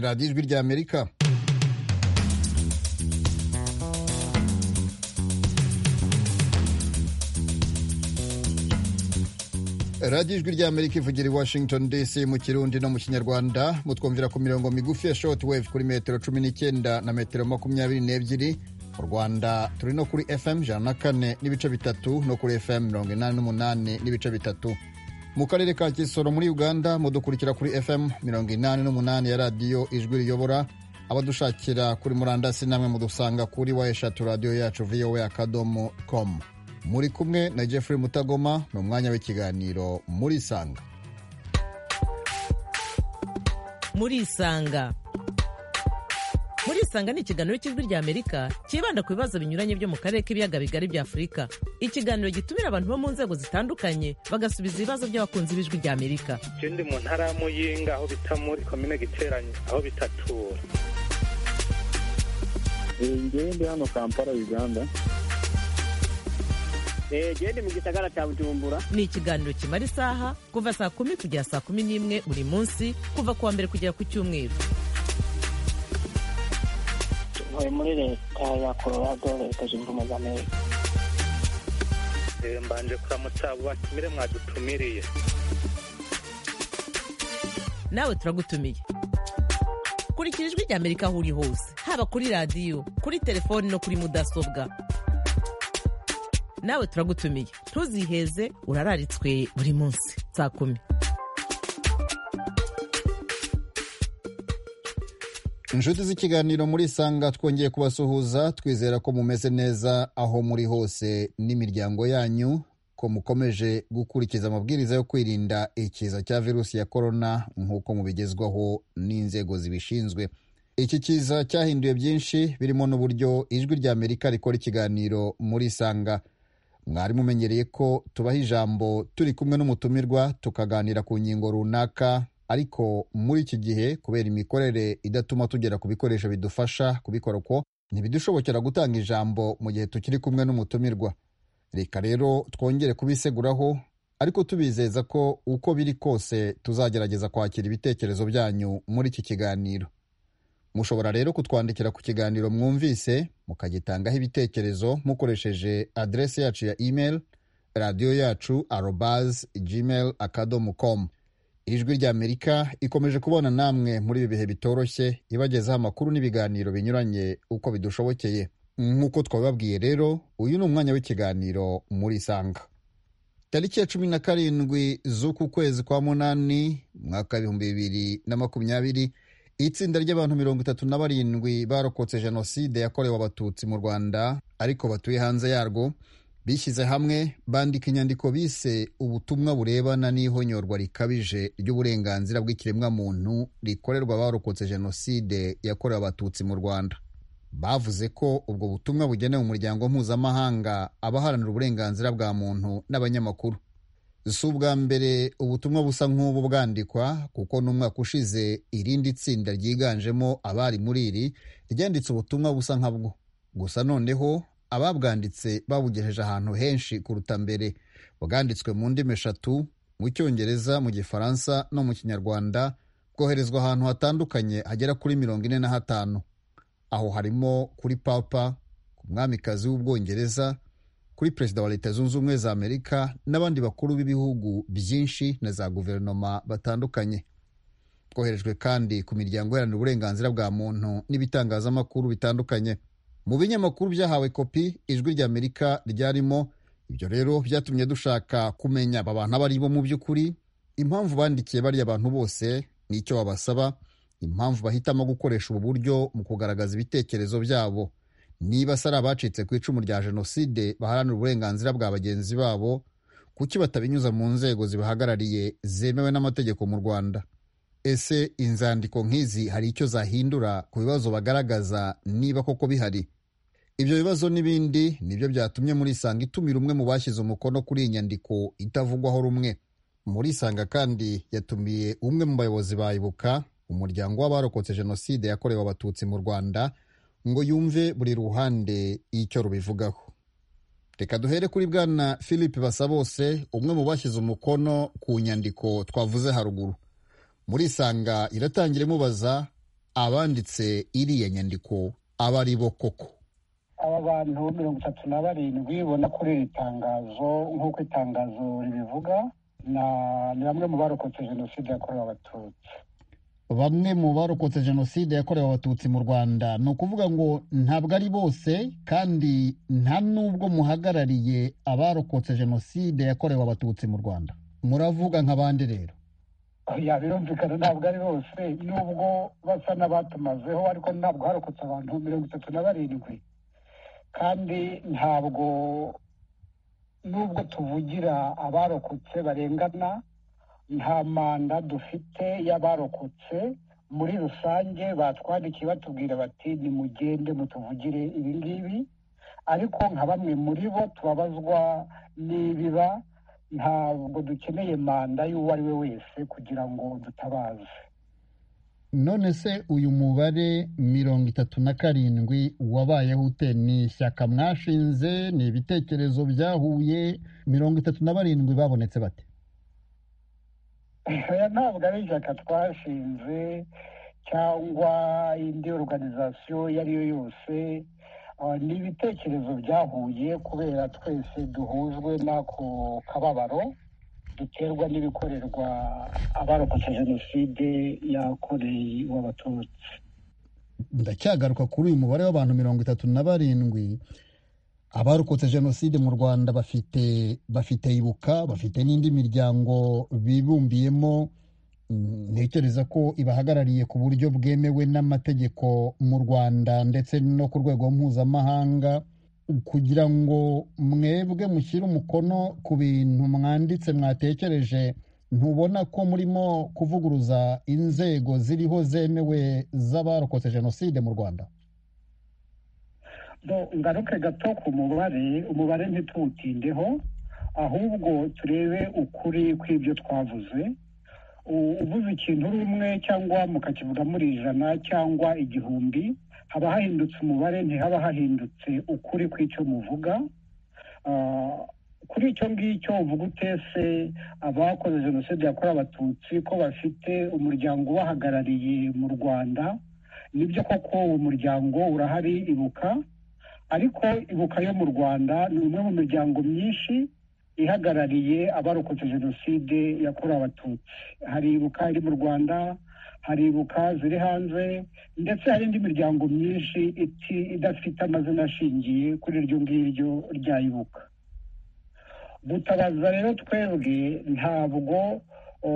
radiyo ijwi rya amerika radiyo ijwi rya amerika ivugira i washington dc mu kirundi no mu kinyarwanda mutwumvira ku mirongo migufi ya shortwave kuri metero cumi n'icyenda na metero makumyabiri n'ebyiri mu rwanda turi no kuri fm ijana na kane n'ibice bitatu no kuri fm mirongo inani n'umunani n'ibice bitatu mu karere ka kisoro muri uganda mudukurikira kuri fm mirongo inani n'umunani ya radiyo ijwi riyobora abadushakira kuri murandasi namwe mudusanga kuri wa eshatu radiyo yacu voa akadomo com muri kumwe na jeffrey mutagoma ni umwanya w'ikiganiro muri sanga muri isanga muri isanga ni ikiganiro cy'ijwi rya amerika cyibanda ku bibazo binyuranye byo mu karere k'ibiyaga bigari bya afurika ikiganiro gitumira abantu bo mu nzego zitandukanye bagasubiza ibibazo by'abakunzi b'ijwi rya amerika Je ndi mu ntara ya Muyinga aho bita muri komine Giteranyi aho bitatura Njyewe ndi hano Kampala Uganda gende mu gisagara cya bujumbura ni ikiganiro kimara isaha kuva saa kumi kugera saa kumi n'imwe buri munsi kuva ku wa mbere kugera ku cyumweru tuvuye muri leta ya colorado leta zunze ubumwe za amerika Eh, mbanje kuramutsa abo batumire mwadutumiriye nawe turagutumiye kurikira ijwi rya amerika aho uri hose haba kuri radiyo kuri telefoni no kuri mudasobwa nawe turagutumiye ntuziheze urararitswe buri munsi saa kumi inshuti z'ikiganiro muri isanga twongeye kubasuhuza twizera ko mumeze neza aho muri hose n'imiryango yanyu ko mukomeje gukurikiza amabwiriza yo kwirinda ikiza cya virusi ya korona nk'uko mubigezwaho n'inzego zibishinzwe iki kiza cyahinduye byinshi birimo n'uburyo ijwi rya amerika rikora ikiganiro muri isanga mwari mumenyereye ko tubaha ijambo turi kumwe n'umutumirwa tukaganira ku ngingo runaka ariko muri iki gihe kubera imikorere idatuma tugera ku bikoresho bidufasha kubikora uko ntibidushobokera gutanga ijambo mu gihe tukiri kumwe n'umutumirwa reka rero twongere kubiseguraho ariko tubizeza ko uko biri kose tuzagerageza kwakira ibitekerezo byanyu muri iki kiganiro mushobora rero kutwandikira ku kiganiro mwumvise mukagitangaho ibitekerezo mukoresheje aderesi yacu ya email radiyo yacu arobaz gmail akadomo com ijwi rya amerika ikomeje kubona namwe muri ibi bihe bitoroshye ibagezaho amakuru n'ibiganiro binyuranye uko bidushobokeye nk'uko twabibabwiye rero uyu ni umwanya w'ikiganiro muri isanga tariki ya cumi na karindwi z'uku kwezi kwa munani mwaka w'ibihumbi bibiri na makumyabiri itsinda ry'abantu mirongo itatu na barindwi barokotse jenoside yakorewe abatutsi mu rwanda ariko batuye hanze yarwo bishyize hamwe bandika inyandiko bise ubutumwa burebana n'ihonyorwa rikabije ry'uburenganzira bw'ikiremwamuntu rikorerwa abarokotse jenoside yakorewe abatutsi mu rwanda bavuze ko ubwo butumwa bugenewe umuryango mpuzamahanga abaharanira uburenganzira bwa muntu n'abanyamakuru si ubwa mbere ubutumwa busa nk'ubu bwandikwa kuko n'umwaka ushize irindi tsinda ryiganjemo abari muri iri ryanditse ubutumwa busa nkabwo gusa noneho ababwanditse babugejeje ahantu henshi kuruta mbere bwanditswe mu ndimi eshatu mu cyongereza mu gifaransa no mu kinyarwanda bwoherezwa ahantu hatandukanye hagera kuri mirongo ine na hatanu aho harimo kuri papa ku mwamikazi w'ubwongereza kuri perezida wa leta zunze ubumwe za amerika n'abandi bakuru b'ibihugu byinshi na za guverinoma batandukanye bwoherejwe kandi ku miryango iharanira uburenganzira bwa muntu n'ibitangazamakuru bitandukanye mu binyamakuru byahawe kopi ijwi rya amerika ryarimo ibyo rero byatumye dushaka kumenya aba bantu abo ari bo mu by'ukuri impamvu bandikiye bariya abantu bose n'icyo babasaba impamvu bahitamo gukoresha ubu buryo mu kugaragaza ibitekerezo byabo niba se ari abacitse ku icumu rya jenoside baharanira uburenganzira bwa bagenzi babo kuki batabinyuza mu nzego zibahagarariye zemewe n'amategeko mu rwanda ese inzandiko nk'izi hari icyo zahindura ku bibazo bagaragaza niba koko bihari ibyo bibazo n'ibindi nibyo byatumye muri isanga itumira umwe mu bashyize umukono kuri iyi nyandiko itavugwaho rumwe muri isanga kandi yatumiye umwe mu bayobozi ba ibuka umuryango w'abarokotse jenoside yakorewe abatutsi mu rwanda ngo yumve buri ruhande icyo rubivugaho reka duhere kuri bwana philippe basabose umwe mu bashyize umukono ku nyandiko twavuze haruguru muri isanga iratangira imubaza abanditse iriya nyandiko aba ari bo koko aba bantu mirongo itatu na barindwi ubona kuri iri tangazo nk'uko itangazo ribivuga na- ni bamwe mu barokotse jenoside yakorewe abatutsi bamwe mu barokotse jenoside yakorewe abatutsi mu rwanda ni ukuvuga ngo ntabwo ari bose kandi nta n'ubwo muhagarariye abarokotse jenoside yakorewe abatutsi mu rwanda muravuga nk'abandi rero ya birumvikana ntabwo ari bose nubwo basa n'abatumazeho ariko ntabwo harokotse abantu mirongo itatu na barindwi kandi ntabwo nubwo tuvugira abarokotse barengana nta manda dufite y'abarokotse muri rusange batwandikiye batubwira bati nimugende mutuvugire ibi ngibi ariko nka bamwe muri bo tubabazwa n'ibiba ntabwo dukeneye manda y'uwo ari we wese kugira ngo dutabaze none se uyu mubare mirongo itatu na karindwi wabayeho ute ni ishyaka mwashinze ni ibitekerezo byahuye mirongo itatu na barindwi babonetse bate oya ntabwo ari ishyaka twashinze cyangwa indi organizasiyo iyo ari yo yose Ah, ni ibitekerezo byahuye kubera twese duhujwe n'ako kababaro duterwa n'ibikorerwa abarokotse jenoside yakoreye abatutsi ndacyagaruka kuri uyu mubare w'abantu mirongo itatu na barindwi abarokotse jenoside mu rwanda bafite bafite ibuka bafite n'indi miryango bibumbiyemo Mm, ntekereza ko ibahagarariye ku buryo bwemewe n'amategeko mu rwanda ndetse no ku rwego mpuzamahanga kugira ngo mwebwe mushyire umukono ku bintu mwanditse mwatekereje ntubona ko murimo kuvuguruza inzego ziriho zemewe z'abarokotse jenoside mu rwanda Bo, ngaruke gato ku mubare umubare ntituwutindeho ahubwo turebe ukuri kw'ibyo twavuze U- uvuze ikintu rumwe cyangwa mukakivuga muri ijana cyangwa igihumbi haba hahindutse umubare ntihaba hahindutse ukuri kw'icyo muvuga Ah, kuri icyo ngicyo uvuga utese abakoze jenoside yakorewe abatutsi ko bafite umuryango ubahagarariye mu rwanda nibyo koko uwo muryango urahari ibuka ariko ibuka yo mu rwanda ni umwe mu miryango myinshi ihagarariye abarokotse jenoside yakorewe abatutsi hari ibuka iri mu rwanda hari ibuka ziri hanze ndetse hari indi miryango myinshi iti- idafite amazina ashingiye kuri iryo ngiryo rya ibuka gutabaza rero twebwe ntabwo o,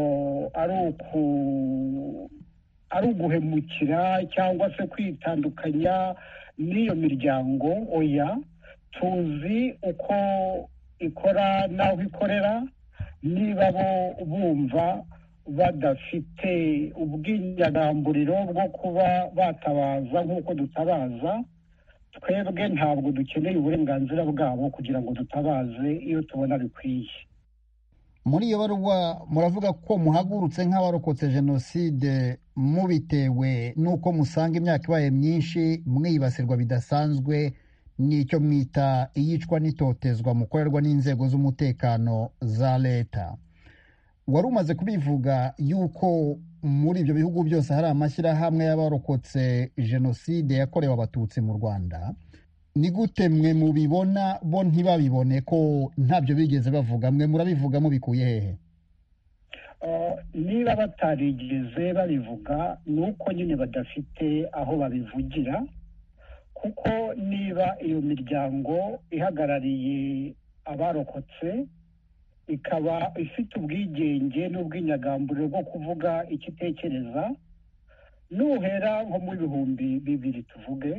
ari uku ari uguhemukira cyangwa se kwitandukanya n'iyo miryango oya tuzi uko ikora n'aho ikorera niba bo bumva badafite ubwinyagamburiro bwo kuba batabaza nk'uko dutabaza twebwe ntabwo dukeneye uburenganzira bwabo kugira ngo dutabaze iyo tubona bikwiye muri iyo baruwa muravuga ko muhagurutse nk'abarokotse jenoside mubitewe n'uko musanga imyaka ibaye myinshi mwibasirwa bidasanzwe n'icyo mwita iyicwa n'itotezwa mukorerwa n'inzego z'umutekano za leta wari umaze kubivuga yuko muri ibyo bihugu byose hari amashyirahamwe y'abarokotse jenoside yakorewe abatutsi mu rwanda ni gute mwe mubibona bo ntibabibone ko ntabyo bigeze bavuga mwe murabivuga mubikuye hehe Ah, niba batarigeze babivuga ni uko nyine badafite aho babivugira kuko niba iyo miryango ihagarariye abarokotse ikaba ifite ubwigenge n'ubwinyagamburiro bwo kuvuga icyo itekereza nuhera nko mu bihumbi bibiri tuvuge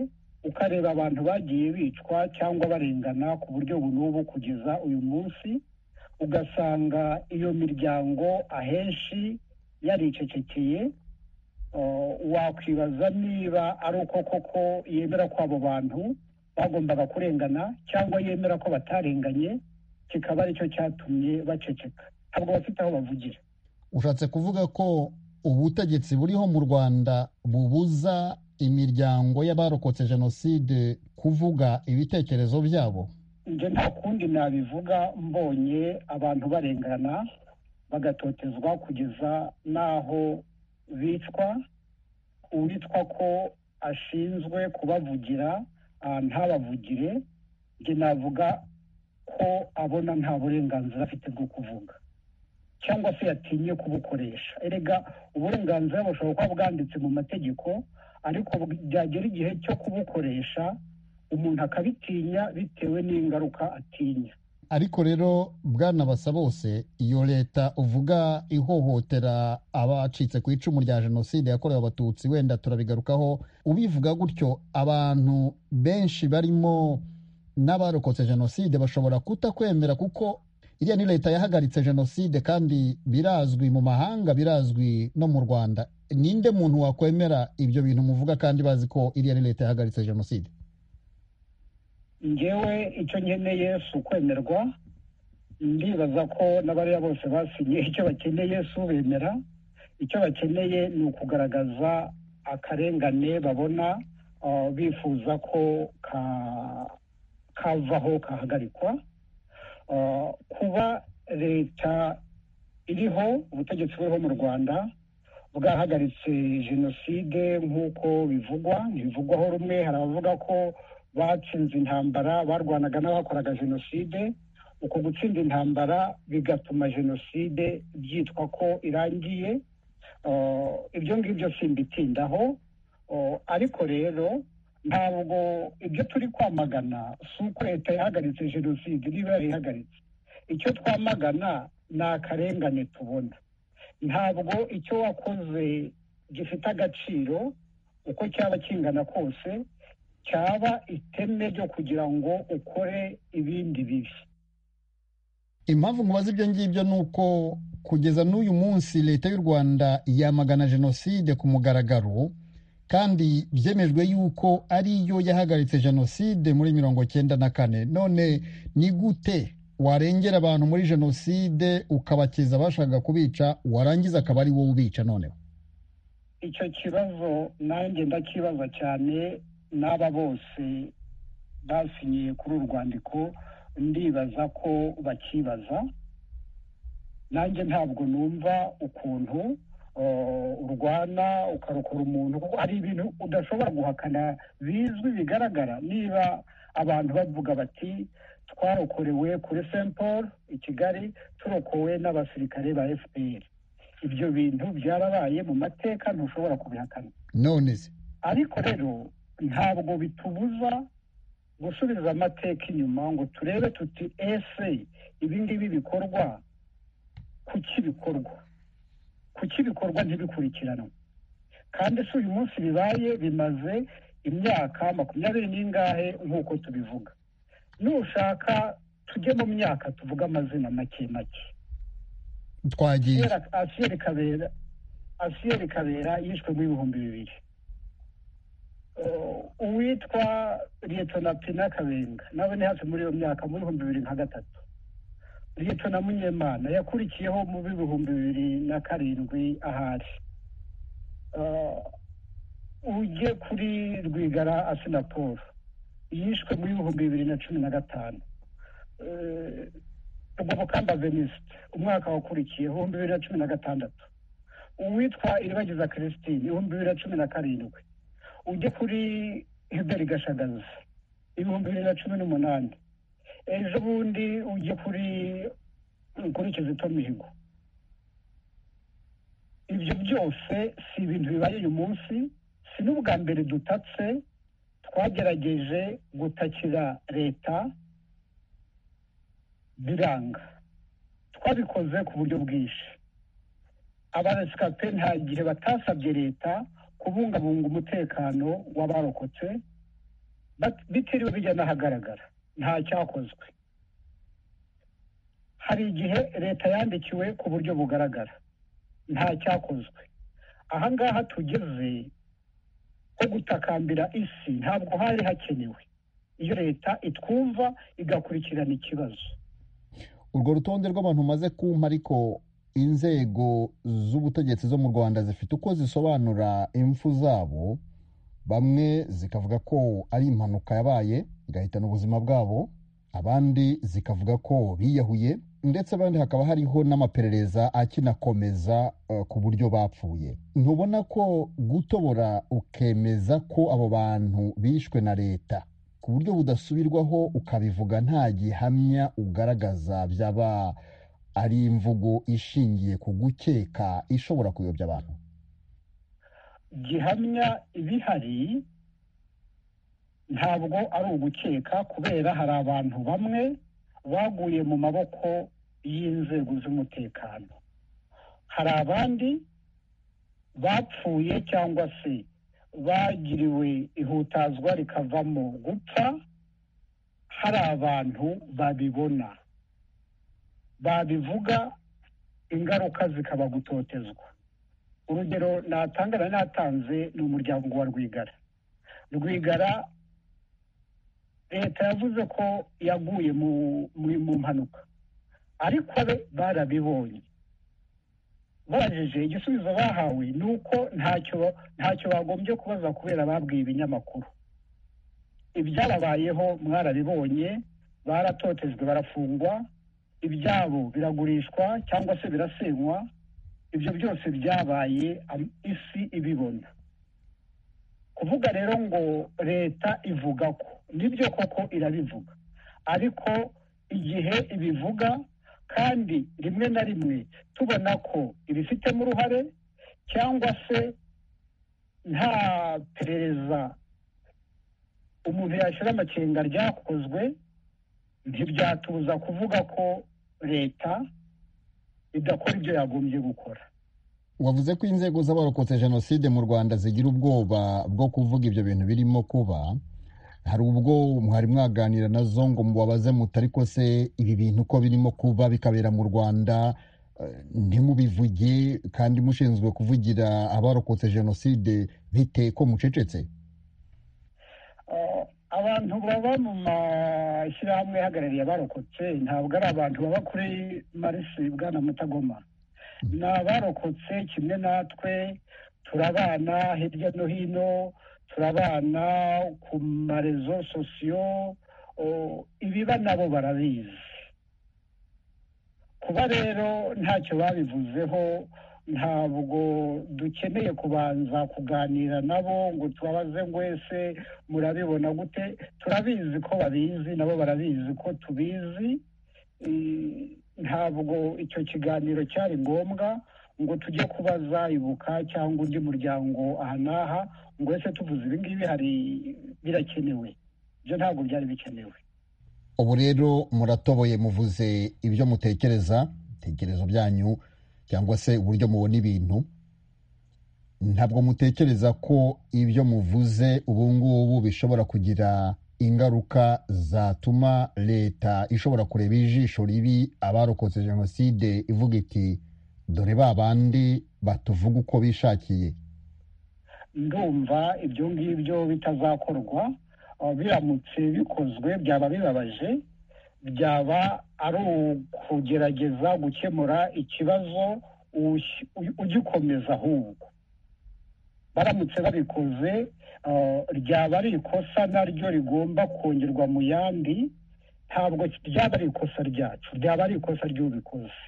ukareba abantu bagiye bicwa cyangwa barengana ku buryo ubu n'ubu kugeza uyu munsi ugasanga iyo miryango ahenshi yaricecekeye Uh, wakwibaza niba ari uko koko yemera ko abo bantu bagombaga kurengana cyangwa yemera ko batarenganye kikaba aricyo cyatumye baceceka ntabwo bafite aho bavugira ushatse kuvuga ko ubutegetsi buriho mu rwanda bubuza imiryango y'abarokotse jenoside kuvuga ibitekerezo byabo njye nta kundi nabivuga mbonye abantu barengana bagatotezwa kugeza n'aho bicwa uwitwa ko ashinzwe kubavugira ah, ntabavugire njye navuga ko abona nta burenganzira afite bwo kuvuga cyangwa se yatinye kubukoresha erega uburenganzira bushobora kuba bwanditse mu mategeko ariko bu- byagera igihe cyo kubukoresha umuntu akabitinya bitewe n'ingaruka atinya ariko rero bwana basa bose iyo leta uvuga ihohotera abacitse ku icumu rya jenoside yakorewe abatutsi wenda turabigarukaho ubivuga gutyo abantu benshi barimo n'abarokotse jenoside bashobora kutakwemera kuko iriya ni leta yahagaritse jenoside kandi birazwi mu mahanga birazwi no mu rwanda ninde muntu wakwemera ibyo bintu muvuga kandi bazi ko iriya ni leta yahagaritse jenoside ngewe icyo nkeneye si ukwemerwa ndibaza ko n'abariya bose basinye icyo bakeneye si ubemera icyo bakeneye ni ukugaragaza akarengane babona ah, bifuza ko ka- kavaho kahagarikwa Ah, kuba leta iriho ubutegetsi buriho mu rwanda bwahagaritse jenoside nk'uko bivugwa ntibivugwaho rumwe hari abavuga ko batsinze intambara barwanaga n'abakoraga jenoside uko gutsinda intambara bigatuma jenoside byitwa ko irangiye Uh, ibyo ngibyo simbitindaho Uh, ariko rero ntabwo ibyo turi kwamagana si uko leta yahagaritse jenoside niba yarayihagaritse icyo twamagana ni akarengane tubona ntabwo icyo wakoze gifite agaciro uko cyaba kingana kose cyaba iteme ryo kugira ngo ukore ibindi bibi impamvu mubaza ibyo ngibyo ni uko kugeza n'uyu munsi leta y'u rwanda yamagana jenoside ku mugaragaro kandi byemejwe yuko ariyo yahagaritse jenoside muri mirongo cyenda na kane none ni gute warengera abantu muri jenoside ukabakiza abashaka kubica warangiza akaba ari wowe ubica noneho icyo kibazo nanjye ndakibaza cyane n'aba bose basinyiye kuri uru rwandiko ndibaza ko bakibaza nanjye ntabwo numva ukuntu uh, urwana ukarokora umuntu kuko hari ibintu udashobora guhakana bizwi bigaragara niba abantu bavuga bati twarokorewe kuri st paul i kigali turokowe n'abasirikare ba fpr ibyo bintu byarabaye mu mateka ntushobora kubihakana none se ariko rero ntabwo bitubuza gusubiza amateka inyuma ngo turebe tuti ese ibi ngibi bikorwa kuki bikorwa kuki bikorwa ntibikurikiranwe kandi si uyu munsi bibaye bimaze imyaka makumyabiri n'ingahe nk'uko tubivuga nushaka tujye mu myaka tuvuge amazina make make twagiye Asiyeri- asiyeri kabera asiyeri kabera yishwe mu ibihumbi bibiri Uh, uwitwa liyetona pina kabenga nawe ni hafi muri iyo myaka mu bihumbi bibiri nka gatatu liyetona munyemana yakurikiyeho mu bihumbi bibiri na karindwi ahari Uh, ujye kuri rwigara asina paul yishwe mu bihumbi bibiri na cumi na gatanu Uh, rwabukamba venisite umwaka wakurikiyeho ibihumbi bibiri na cumi na gatandatu uwitwa iribagiza christine ibihumbi bibiri na cumi na karindwi ujye kuri hubert gashagaza ibihumbi bibiri na cumi n'umunani ejo bundi ujye kuri kuri kizito mihigo ibyo byose si ibintu bibaye uyu munsi si n'ubwa mbere dutatse twagerageje gutakira leta biranga twabikoze ku buryo bwinshi abaresikape nta gihe batasabye leta kubungabunga umutekano w'abarokotse bat- bitiriwe bijya n'ahagaragara nta cyakozwe hari igihe leta yandikiwe ku buryo bugaragara nta cyakozwe aha ngaha tugeze ho gutakambira isi ntabwo hari hakenewe iyo leta itwumva igakurikirana ikibazo urwo rutonde rw'abantu umaze kumpa ariko inzego z'ubutegetsi zo mu rwanda zifite uko zisobanura impfu zabo bamwe zikavuga ko ari impanuka yabaye igahitana ubuzima bwabo abandi zikavuga ko biyahuye ndetse abandi hakaba hariho n'amaperereza akinakomeza eh, ku buryo bapfuye ntubona ko gutobora ukemeza ko abo bantu bishwe na leta ku buryo budasubirwaho ukabivuga nta gihamya ugaragaza byaba ari imvugo ishingiye ku gukeka ishobora kuyobya abantu gihamya ibihari ntabwo ari ugukeka kubera hari abantu bamwe baguye mu maboko y'inzego z'umutekano hari abandi bapfuye cyangwa se bagiriwe ihutazwa rikavamo gupfa hari abantu babibona babivuga ingaruka zikaba gutotezwa urugero natanga na natanze ni umuryango wa rwigara rwigara leta yavuze ko yaguye mu mu- mu mpanuka ariko be barabibonye babajije igisubizo bahawe ni uko ntacyo ntacyo bagombye kubaza kubera babwiye ibinyamakuru ibyababayeho mwarabibonye baratotejwe barafungwa ibyabo biragurishwa cyangwa se birasenywa ibyo byose byabaye am- isi ibibona kuvuga rero ngo leta ivuga ko nibyo koko irabivuga ariko igihe ibivuga kandi rimwe na rimwe tubona ko ibifitemo uruhare cyangwa se nta perereza umuntu yashyira amakenga ryakozwe ntibyatuza kuvuga ko leta idakora ibyo yagombye gukora wavuze ko inzego z'abarokotse jenoside mu rwanda zigira ubwoba bwo kuvuga ibyo bintu birimo kuba hari ubwo mwari mwaganira nazo ngo mubabaze muti ariko se ibi bintu ko birimo kuba bikabera mu rwanda eh, ntimubivuge kandi mushinzwe kuvugira abarokotse jenoside bite ko mucecetse Eh, abantu baba mu mashyirahamwe ahagarariye abarokotse ntabwo ari abantu baba kuri marisi bwana mutagoma ni abarokotse kimwe natwe turabana hirya no hino turabana ku marezo sosiyo oh, ibiba nabo barabizi kuba rero ntacyo babivuzeho ntabwo dukeneye kubanza kuganira nabo ngo tubabaze ngo ese murabibona gute turabizi ko babizi nabo barabizi ko tubizi Eh, ntabwo icyo kiganiro cyari ngombwa ngo tujye kubaza ibuka cyangwa undi muryango aha n'aha ngo ese tuvuze ibi ngibi hari birakenewe ibyo ntabwo byari bikenewe ubu rero muratoboye muvuze ibyo mutekereza ibitekerezo byanyu cyangwa se uburyo mubona ibintu ntabwo mutekereza ko ibyo muvuze ubu ngubu bishobora kugira ingaruka zatuma leta ishobora kureba ijisho ribi abarokotse jenoside ivuga iti dore ba bandi batuvuga uko bishakiye ndumva ibyo ngibyo bitazakorwa uh, biramutse bikozwe byaba bibabaje byaba ari ukugerageza gukemura ikibazo ush- u- ugikomeza ahubwo baramutse babikoze uh, ryaba ari ikosa naryo rigomba kongerwa mu yandi ntabwo ryaba ari ikosa ryacu ryaba ari ikosa ry'ubikoze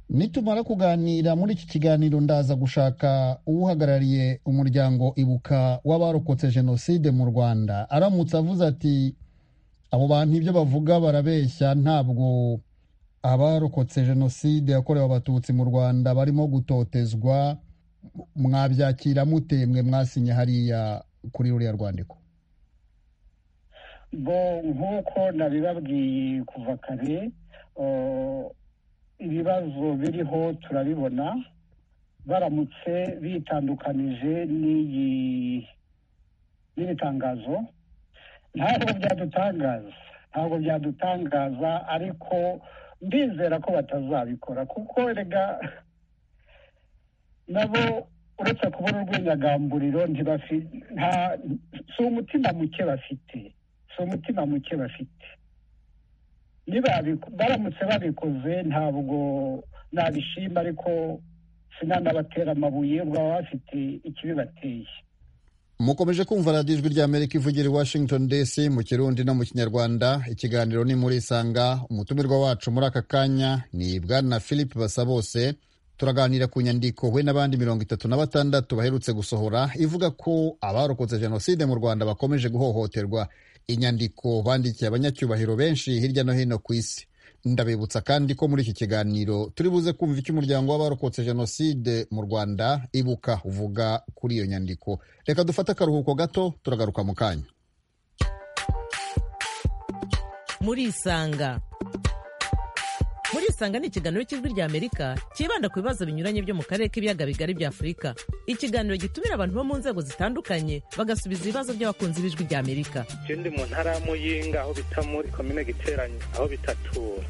nitumara kuganira muri iki kiganiro ndaza gushaka uwuhagarariye umuryango ibuka w'abarokotse jenoside mu rwanda aramutse avuze ati abo bantu ibyo bavuga barabeshya ntabwo abarokotse jenoside yakorewe abatutsi mu rwanda barimo gutotezwa mwabyakira mute mwe mwasinye hariya kuri ruriya rwandiko bo nk'uko nabibabwiye kuva kare eh, ibibazo biriho turabibona baramutse bitandukanije n'iyi- n'iri tangazo ntabwo byadutangaza ntabwo byadutangaza ariko ndizera ko batazabikora kuko rega nabo uretse kubona urw'inyagamburiro ntibafi- nta- si umutima muke bafite si umutima muke bafite niba babi- baramutse babikoze ntabwo nabishima ariko sinanabatera amabuye ngo baba bafite ikibibateye mukomeje kumva radiyo ijwi ry'amerika ivugira i washington dc mu kirundi no mu kinyarwanda ikiganiro ni muri isanga umutumirwa wacu muri aka kanya ni bwana philip basabose turaganira ku nyandiko we n'abandi mirongo itatu na batandatu baherutse gusohora ivuga ko abarokotse jenoside mu rwanda bakomeje guhohoterwa inyandiko bandikiye abanyacyubahiro benshi hirya no hino ku isi ndabibutsa kandi ko muri iki kiganiro turi buze kumva icyo umuryango w'abarokotse jenoside mu rwanda ibuka uvuga kuri iyo nyandiko reka dufate akaruhuko gato turagaruka mu kanya murisanga murisanga ni ikiganiro cy'ijwi ry'amerika cyibanda ku bibazo binyuranye byo mu karere k'ibiyaga bigari bya afurika ikiganiro gitumira abantu bo mu nzego zitandukanye bagasubiza ibibazo by'abakunzi b'ijwi ry'amerika ikindi mu ntara ya muyinga aho bita muri komine giteranye aho bita tura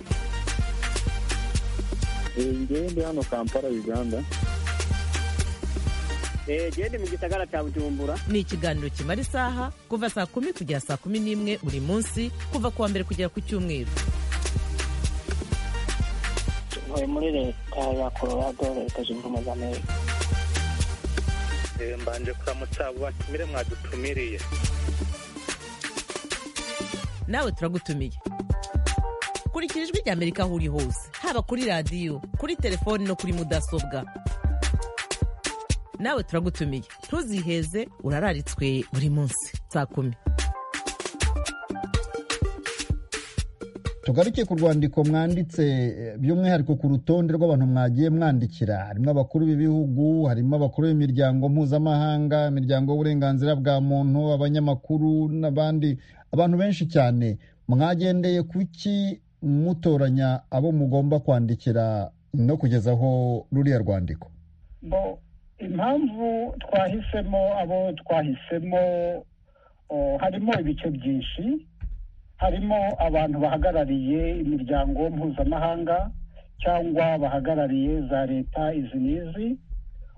njyewe ndi hano kampala uganda gende mu gisagara cya bujumbura ni ikiganiro kimara isaha kuva saa kumi kugera saa kumi n'imwe buri munsi kuva ku wa mbere kugera ku cyumweru ntuye muri leta ya colorado leta zunze ubumwe za amerika Eh, mbanje kuramutsa abo batumire mwadutumiriye nawe turagutumiye kurikira ijwi ry'amerika aho uri hose haba kuri radiyo kuri telefoni no kuri mudasobwa nawe turagutumiye ntuziheze urararitswe buri munsi saa kumi tugaruke ku rwandiko mwanditse eh, by'umwihariko ku rutonde rw'abantu mwagiye mwandikira harimo abakuru b'ibihugu harimo abakuru b'imiryango mpuzamahanga imiryango y'uburenganzira bwa muntu abanyamakuru n'abandi abantu benshi cyane mwagendeye kuki mutoranya abo mugomba kwandikira no kugezaho ruriya rwandiko bo impamvu twahisemo abo twahisemo o, harimo ibice byinshi harimo abantu bahagarariye imiryango mpuzamahanga cyangwa bahagarariye za leta izi n'izi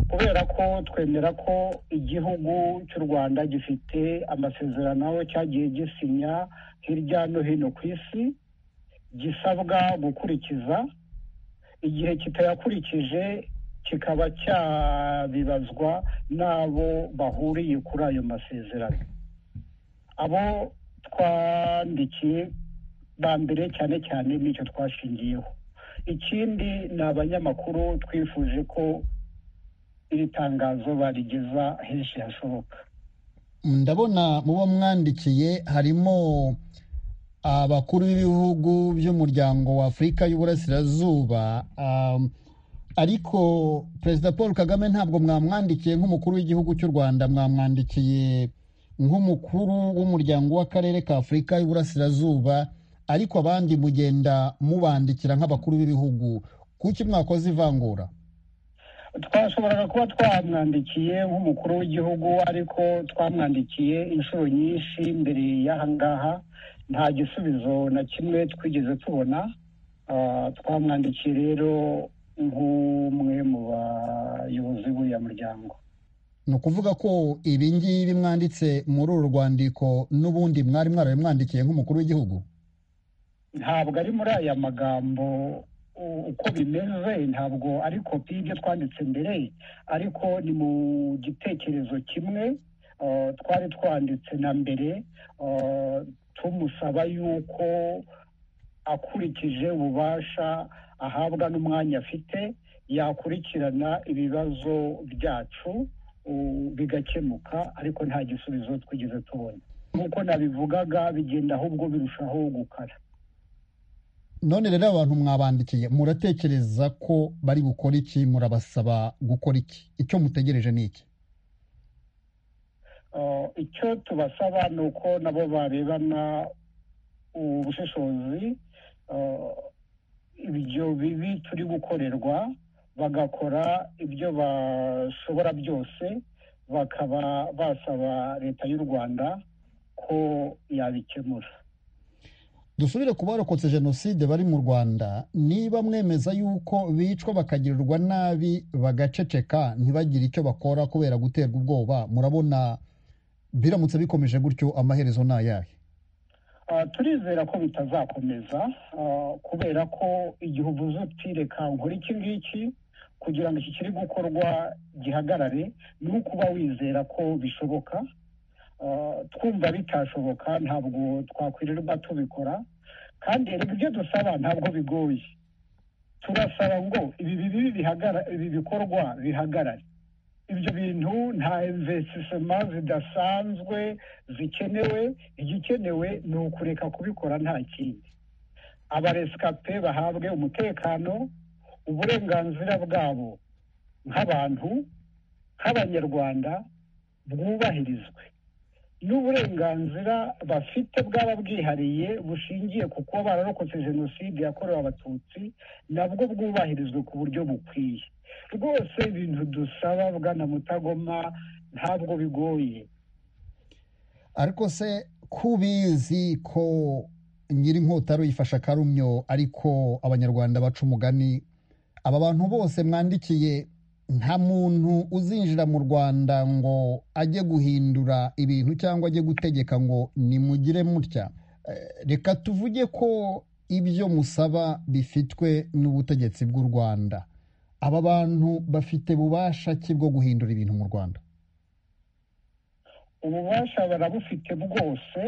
kubera ko twemera ko igihugu cy'u rwanda gifite amasezerano cyagiye gisinya hirya no hino ku isi gisabwa gukurikiza igihe kitayakurikije kikaba cyabibazwa n'abo bahuriye kuri ayo masezerano abo twandikiye ba mbere cyane cyane n'icyo twashingiyeho ikindi ni abanyamakuru twifuje ko iri tangazo barigeza henshi hashoboka ndabona mu bo mwandikiye harimo abakuru b'ibihugu by'umuryango wa afurika y'uburasirazuba um, ariko perezida paul kagame ntabwo mwamwandikiye nk'umukuru w'igihugu cy'u rwanda mwamwandikiye nk'umukuru w'umuryango w'akarere ka afurika y'uburasirazuba ariko abandi mugenda mubandikira nk'abakuru b'ibihugu kuki mwakoze ivangura twashoboraga kuba twamwandikiye nk'umukuru w'igihugu ariko twamwandikiye inshuro nyinshi mbere y'aha ngaha nta gisubizo na kimwe twigeze tubona Ah, twamwandikiye rero nk'umwe mu bayobozi b'uriya muryango ni ukuvuga ko ibi ngibi mwanditse muri uru rwandiko n'ubundi mwari mwaramwandikiye nk'umukuru w'igihugu ntabwo ari muri aya magambo u- uko bimeze ntabwo ari kopi y'ibyo twanditse mbere ariko ni mu gitekerezo kimwe ah, twari twanditse na mbere ah, tumusaba yuko akurikije ububasha ahabwa n'umwanya afite yakurikirana ibibazo byacu u- bigakemuka ariko nta gisubizo twigeze tubona nk'uko nabivugaga bigenda ahubwo birushaho gukara none rero abantu mwabandikiye muratekereza ko bari bukore iki murabasaba gukora iki icyo mutegereje ni iki Uh, icyo tubasaba ni uko nabo barebana ubushishozi uh, ibyo bibi turi gukorerwa bagakora ibyo bashobora byose bakaba basaba leta y'u rwanda ko yabikemura dusubire ku barokotse jenoside bari mu rwanda niba mwemeza yuko bicwa bakagirirwa nabi bagaceceka ntibagire icyo bakora kubera guterwa ubwoba murabona biramutse bikomeje gutyo amaherezo ni ayahe Ah, turizera ko bitazakomeza ah, kubera ko igihe uvuze uti reka nkora iki ngiki kugira ngo iki kiri gukorwa gihagarare ni ukuba wizera ko bishoboka Ah, twumva bitashoboka ntabwo twakwirirwa tubikora kandi erega ibyo dusaba ntabwo bigoye turasaba ngo ibi bibi bihagara ibi bikorwa bihagarare ibyo bintu nta investisema zidasanzwe zikenewe igikenewe ni ukureka kubikora nta kindi abaresikape bahabwe umutekano uburenganzira bwabo nk'abantu nk'abanyarwanda bwubahirizwe n'uburenganzira bafite bwaba bwihariye bushingiye ku kuba bararokotse jenoside yakorewe abatutsi nabwo bwubahirizwe ku buryo bukwiye rwose ibintu dusaba bwana mutagoma ntabwo bigoye ariko se kubizi ko nyir'inkota aruyifasha akarumyo ariko abanyarwanda baca umugani aba bantu bose mwandikiye nta muntu uzinjira mu rwanda ngo ajye guhindura ibintu cyangwa ajye gutegeka ngo nimugire mutya Eh, reka tuvuge ko ibyo musaba bifitwe n'ubutegetsi bw'u rwanda aba bantu bafite bubasha ki bwo guhindura ibintu mu rwanda ububasha barabufite bwose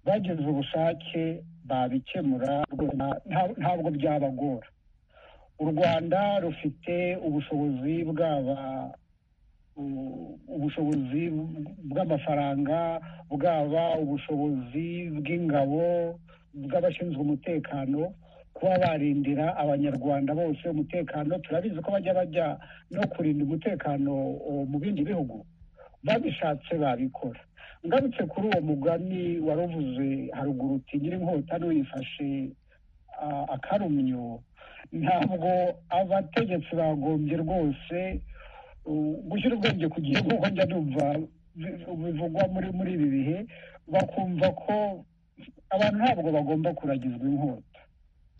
bagize ubushake babikemura rwose nta- nta- ntabwo byabagora u rwanda rufite ubushobozi bwaba u- ubushobozi bw'amafaranga bwaba ubushobozi bw'ingabo bw'abashinzwe umutekano kuba barindira abanyarwanda bose umutekano turabizi ko bajya bajya no kurinda umutekano o, mu bindi bihugu babishatse babikora ngarutse kuri uwo mugani wari uvuze haruguru uti nyir'inkota n'uyifashe ah, akarumyo ntabwo abategetsi bagombye rwose uh, gushyira ubwenge ku gihe nk'uko njya numva bi- bivugwa muri muri ibi bihe bakumva ko abantu ntabwo bagomba kuragizwa inkota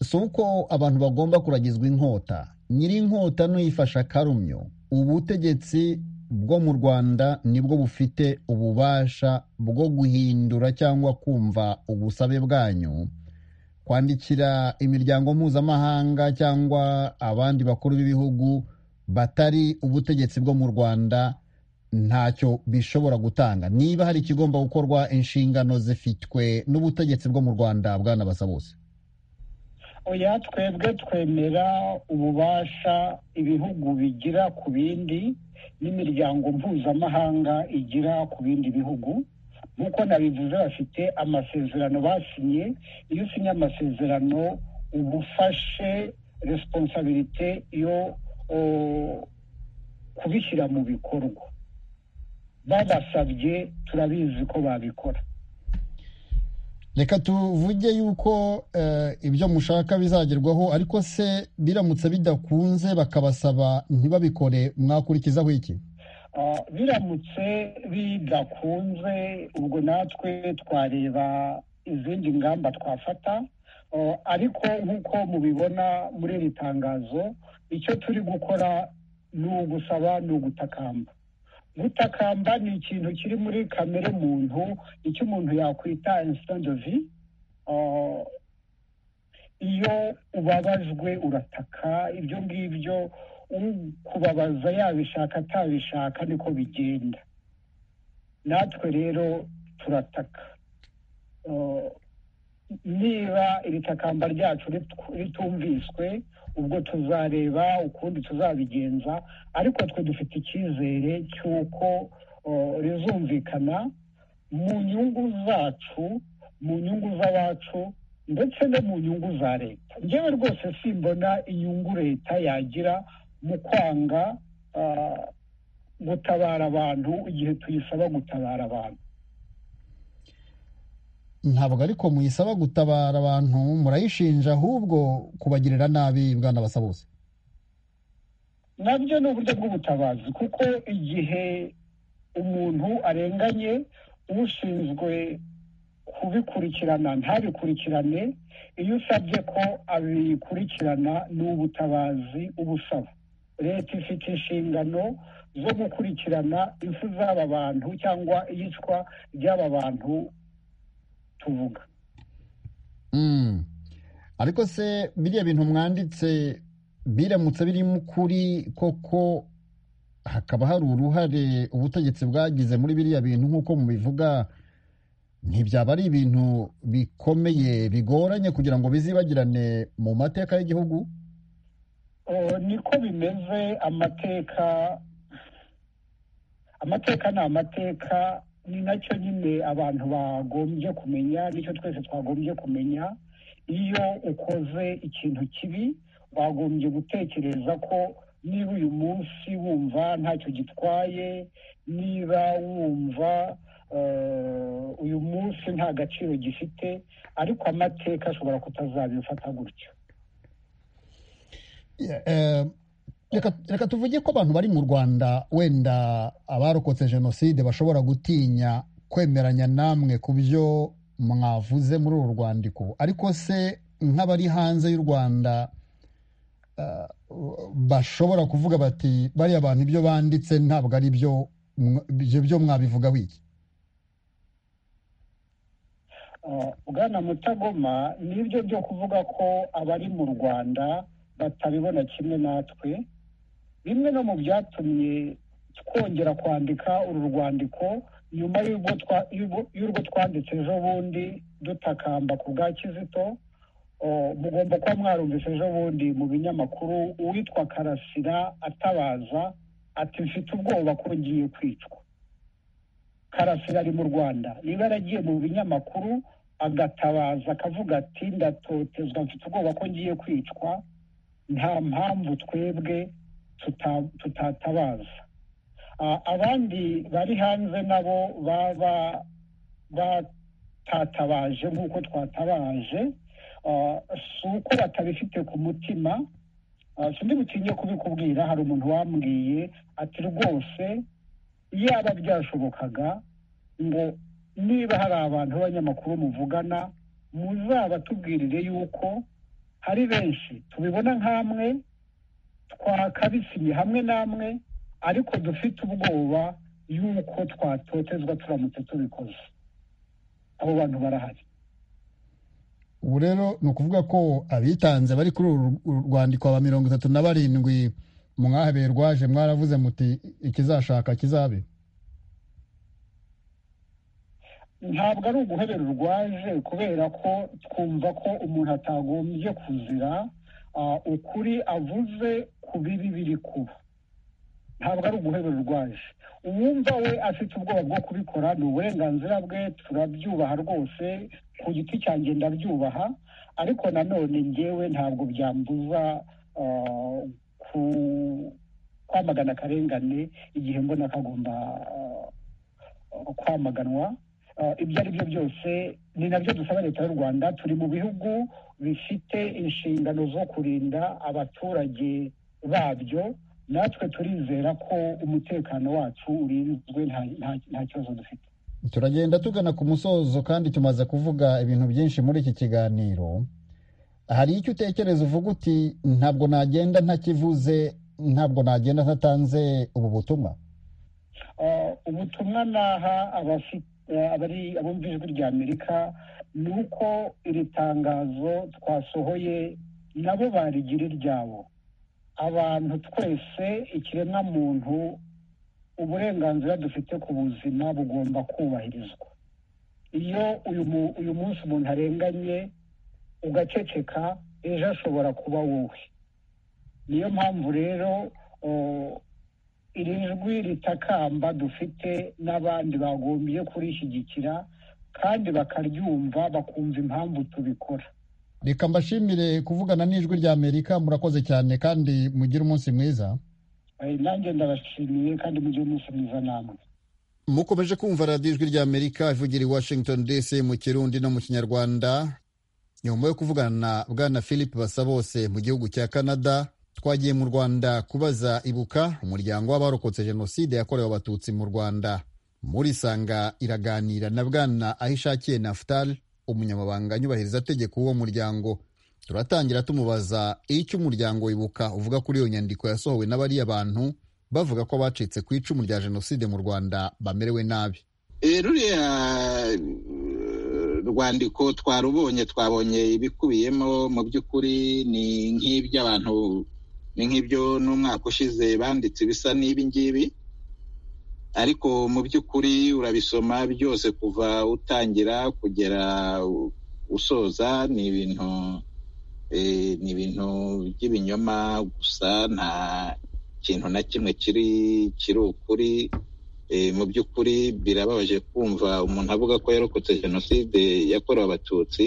si uko abantu bagomba kuragizwa inkota nyir'inkota n'uyifasha akarumyo ubutegetsi bwo mu rwanda nibwo bufite ububasha bwo guhindura cyangwa kumva ubusabe bwanyu kwandikira imiryango mpuzamahanga cyangwa abandi bakuru b'ibihugu batari ubutegetsi bwo mu rwanda ntacyo bishobora gutanga niba hari ikigomba gukorwa inshingano zifitwe n'ubutegetsi bwo mu rwanda bwanabasa bose oya twebwe twemera ububasha ibihugu bigira ku bindi n'imiryango mpuzamahanga igira ku bindi bihugu nk'uko nabivuze bafite amasezerano basinye iyo usinye amasezerano uba ufashe resiponsabirite yo o, kubishyira mu bikorwa babasabye turabizi ko babikora reka tuvuge yuko eh, ibyo mushaka bizagerwaho ariko se biramutse bidakunze bakabasaba ntibabikore mwakurikizaho iki Ah, biramutse bidakunze ubwo natwe twareba izindi ngamba twafata Ah, ariko nk'uko mubibona muri iri tangazo icyo turi gukora ni ugusaba ni ugutakamba gutakamba ni ikintu kiri muri kamere muntu icyo umuntu yakwita insitandovi iyo ubabajwe urataka ibyo ngibyo ukubabaza yabishaka atabishaka niko bigenda natwe rero turataka Uh, niba iri takamba ryacu ritu- ritumviswe ubwo tuzareba ukundi tuzabigenza ariko twe dufite icyizere cy'uko uh, rizumvikana mu nyungu zacu mu nyungu z'abacu ndetse no mu nyungu za leta njyewe rwose simbona inyungu leta yagira mu kwanga ah, gutabara abantu igihe tuyisaba gutabara abantu ntabwo ariko muyisaba gutabara abantu murayishinja ahubwo kubagirira nabi bwana basa bose nabyo ni uburyo bw'ubutabazi kuko igihe umuntu arenganye ushinzwe kubikurikirana ntabikurikirane iyo usabye ko abikurikirana ni ubutabazi uba usaba leta ifite inshingano zo gukurikirana impfu z'aba bantu cyangwa iyicwa ry'aba bantu tuvuga Mm. ariko se biriya bintu mwanditse biramutse birimo ukuri koko hakaba hari uruhare ubutegetsi bwagize muri biriya bintu nk'uko mubivuga ntibyaba ari ibintu bikomeye bigoranye kugira ngo bizibagirane mu mateka y'igihugu Oh, niko bimeze amateka amateka ni amateka ni nacyo nyine abantu bagombye kumenya nicyo twese twagombye kumenya iyo ukoze ikintu kibi wagombye gutekereza ko niba uyu munsi wumva ntacyo gitwaye niba wumva eh, uyu munsi nta gaciro gifite ariko amateka ashobora kutazabifata gutyo Eh, reka reka tuvuge ko abantu bari mu rwanda wenda abarokotse jenoside bashobora gutinya kwemeranya namwe ku byo mwavuze muri uru rwandiko ariko se nk'abari hanze y'u rwanda eh, bashobora kuvuga bati bariya bantu ibyo banditse ntabwo ari byo mwa- ibyo byo mwabivuga wiki Uh, bwana mutagoma nibyo byo kuvuga ko abari mu rwanda batabibona kimwe natwe bimwe no mu byatumye twongera kwandika uru rwandiko nyuma y'urwo twa- y'urwo- y'urwo twanditse ejo bundi dutakamba ku bwa kizito uh, mugomba kuba mwarumvise ejo bundi mu binyamakuru uwitwa karasira atabaza ati mfite ubwoba ko ngiye kwicwa karasira ari mu rwanda niba yaragiye mu binyamakuru agatabaza akavuga ati ndatotezwa mfite ubwoba ko ngiye kwicwa nta mpamvu twebwe tuta- tutatabaza A- abandi bari hanze nabo baba batatabaje nk'uko twatabaje Ah, si uko batabifite ku mutima Ah, sindi butinye kubikubwira hari umuntu wambwiye ati rwose yaba byashobokaga ngo niba hari abantu b'abanyamakuru muvugana muzabatubwirire yuko hari benshi tubibona nk'amwe twakabisinye hamwe n'amwe ariko dufite ubwoba yuko twatotezwa turamutse tubikoze abo bantu barahari ubu rero ni ukuvuga ko abitanze bari kuri uru uru rwandiko aba mirongo itatu na barindwi mwahabeye rwaje mwaravuze muti ikizashaka kizabe ntabwo ari uguhebera urwaje kubera ko twumva ko umuntu atagombye kuzira ah, ukuri avuze ku bibi biri kuba ntabwo ari uguhebera urwaje uwumva we afite ubwoba bwo kubikora ni uburenganzira bwe turabyubaha rwose ku giti cyanjye ndabyubaha ariko nanone ngewe ntabwo byambuza ah, ku- kwamagana akarengane igihe mbona kagomba ah, kwamaganwa Uh, ibyo ari byo byose ni nabyo dusaba leta y'u rwanda turi mu bihugu bifite inshingano zo kurinda abaturage babyo natwe turizera ko umutekano wacu urinzwe nta- nta- nta kibazo dufite turagenda tugana ku musozo kandi tumaze kuvuga ibintu byinshi muri iki kiganiro hari icyo utekereza uvuga uti ntabwo nagenda ntakivuze ntabwo nagenda ntatanze ubu butumwa Uh, ubutumwa naha abafi- eh, abari abumva ijwi rya amerika ni uko iri tangazo twasohoye nabo barigira iryabo abantu twese ikiremwa muntu uburenganzira dufite ku buzima bugomba kubahirizwa iyo uyu mu- uyu munsi umuntu arenganye ugaceceka ejo ashobora kuba wowe niyo mpamvu rero oh, iri jwi ritakamba dufite n'abandi bagombye kurishyigikira kandi bakaryumva bakumva impamvu tubikora reka mbashimire kuvugana n'ijwi rya amerika murakoze cyane kandi mugire umunsi mwiza Eh, nanjye ndabashimiye kandi mugire umunsi mwiza namwe mukomeje kumva radiyo ijwi rya amerika ivugira i washington dc mu kirundi no mu kinyarwanda nyuma yo kuvugana na bwana philip basabose mu gihugu cya canada twagiye mu rwanda kubaza ibuka umuryango w'abarokotse jenoside yakorewe abatutsi mu rwanda muri sanga iraganira na bwana ahishakiye nafutal umunyamabanga nyubahiriza tegeko w'uwo muryango turatangira tumubaza icyo umuryango wibuka uvuga kuri iyo nyandiko yasohowe na bariya bantu bavuga ko abacitse ku icumu rya jenoside mu rwanda bamerewe nabi Eh, ruriya eh, rwandiko twarubonye twabonye ibikubiyemo mu by'ukuri ni nk'ibyo abantu ni nk'ibyo n'umwaka ushize banditse ibisa n'ibi ngibi ariko mu by'ukuri urabisoma byose kuva utangira kugera u- usoza ni ibintu eh, ni ibintu by'ibinyoma gusa nta kintu na kimwe kiri kiri ukuri Eh, mu by'ukuri birababaje kumva umuntu avuga ko yarokotse jenoside yakorewe abatutsi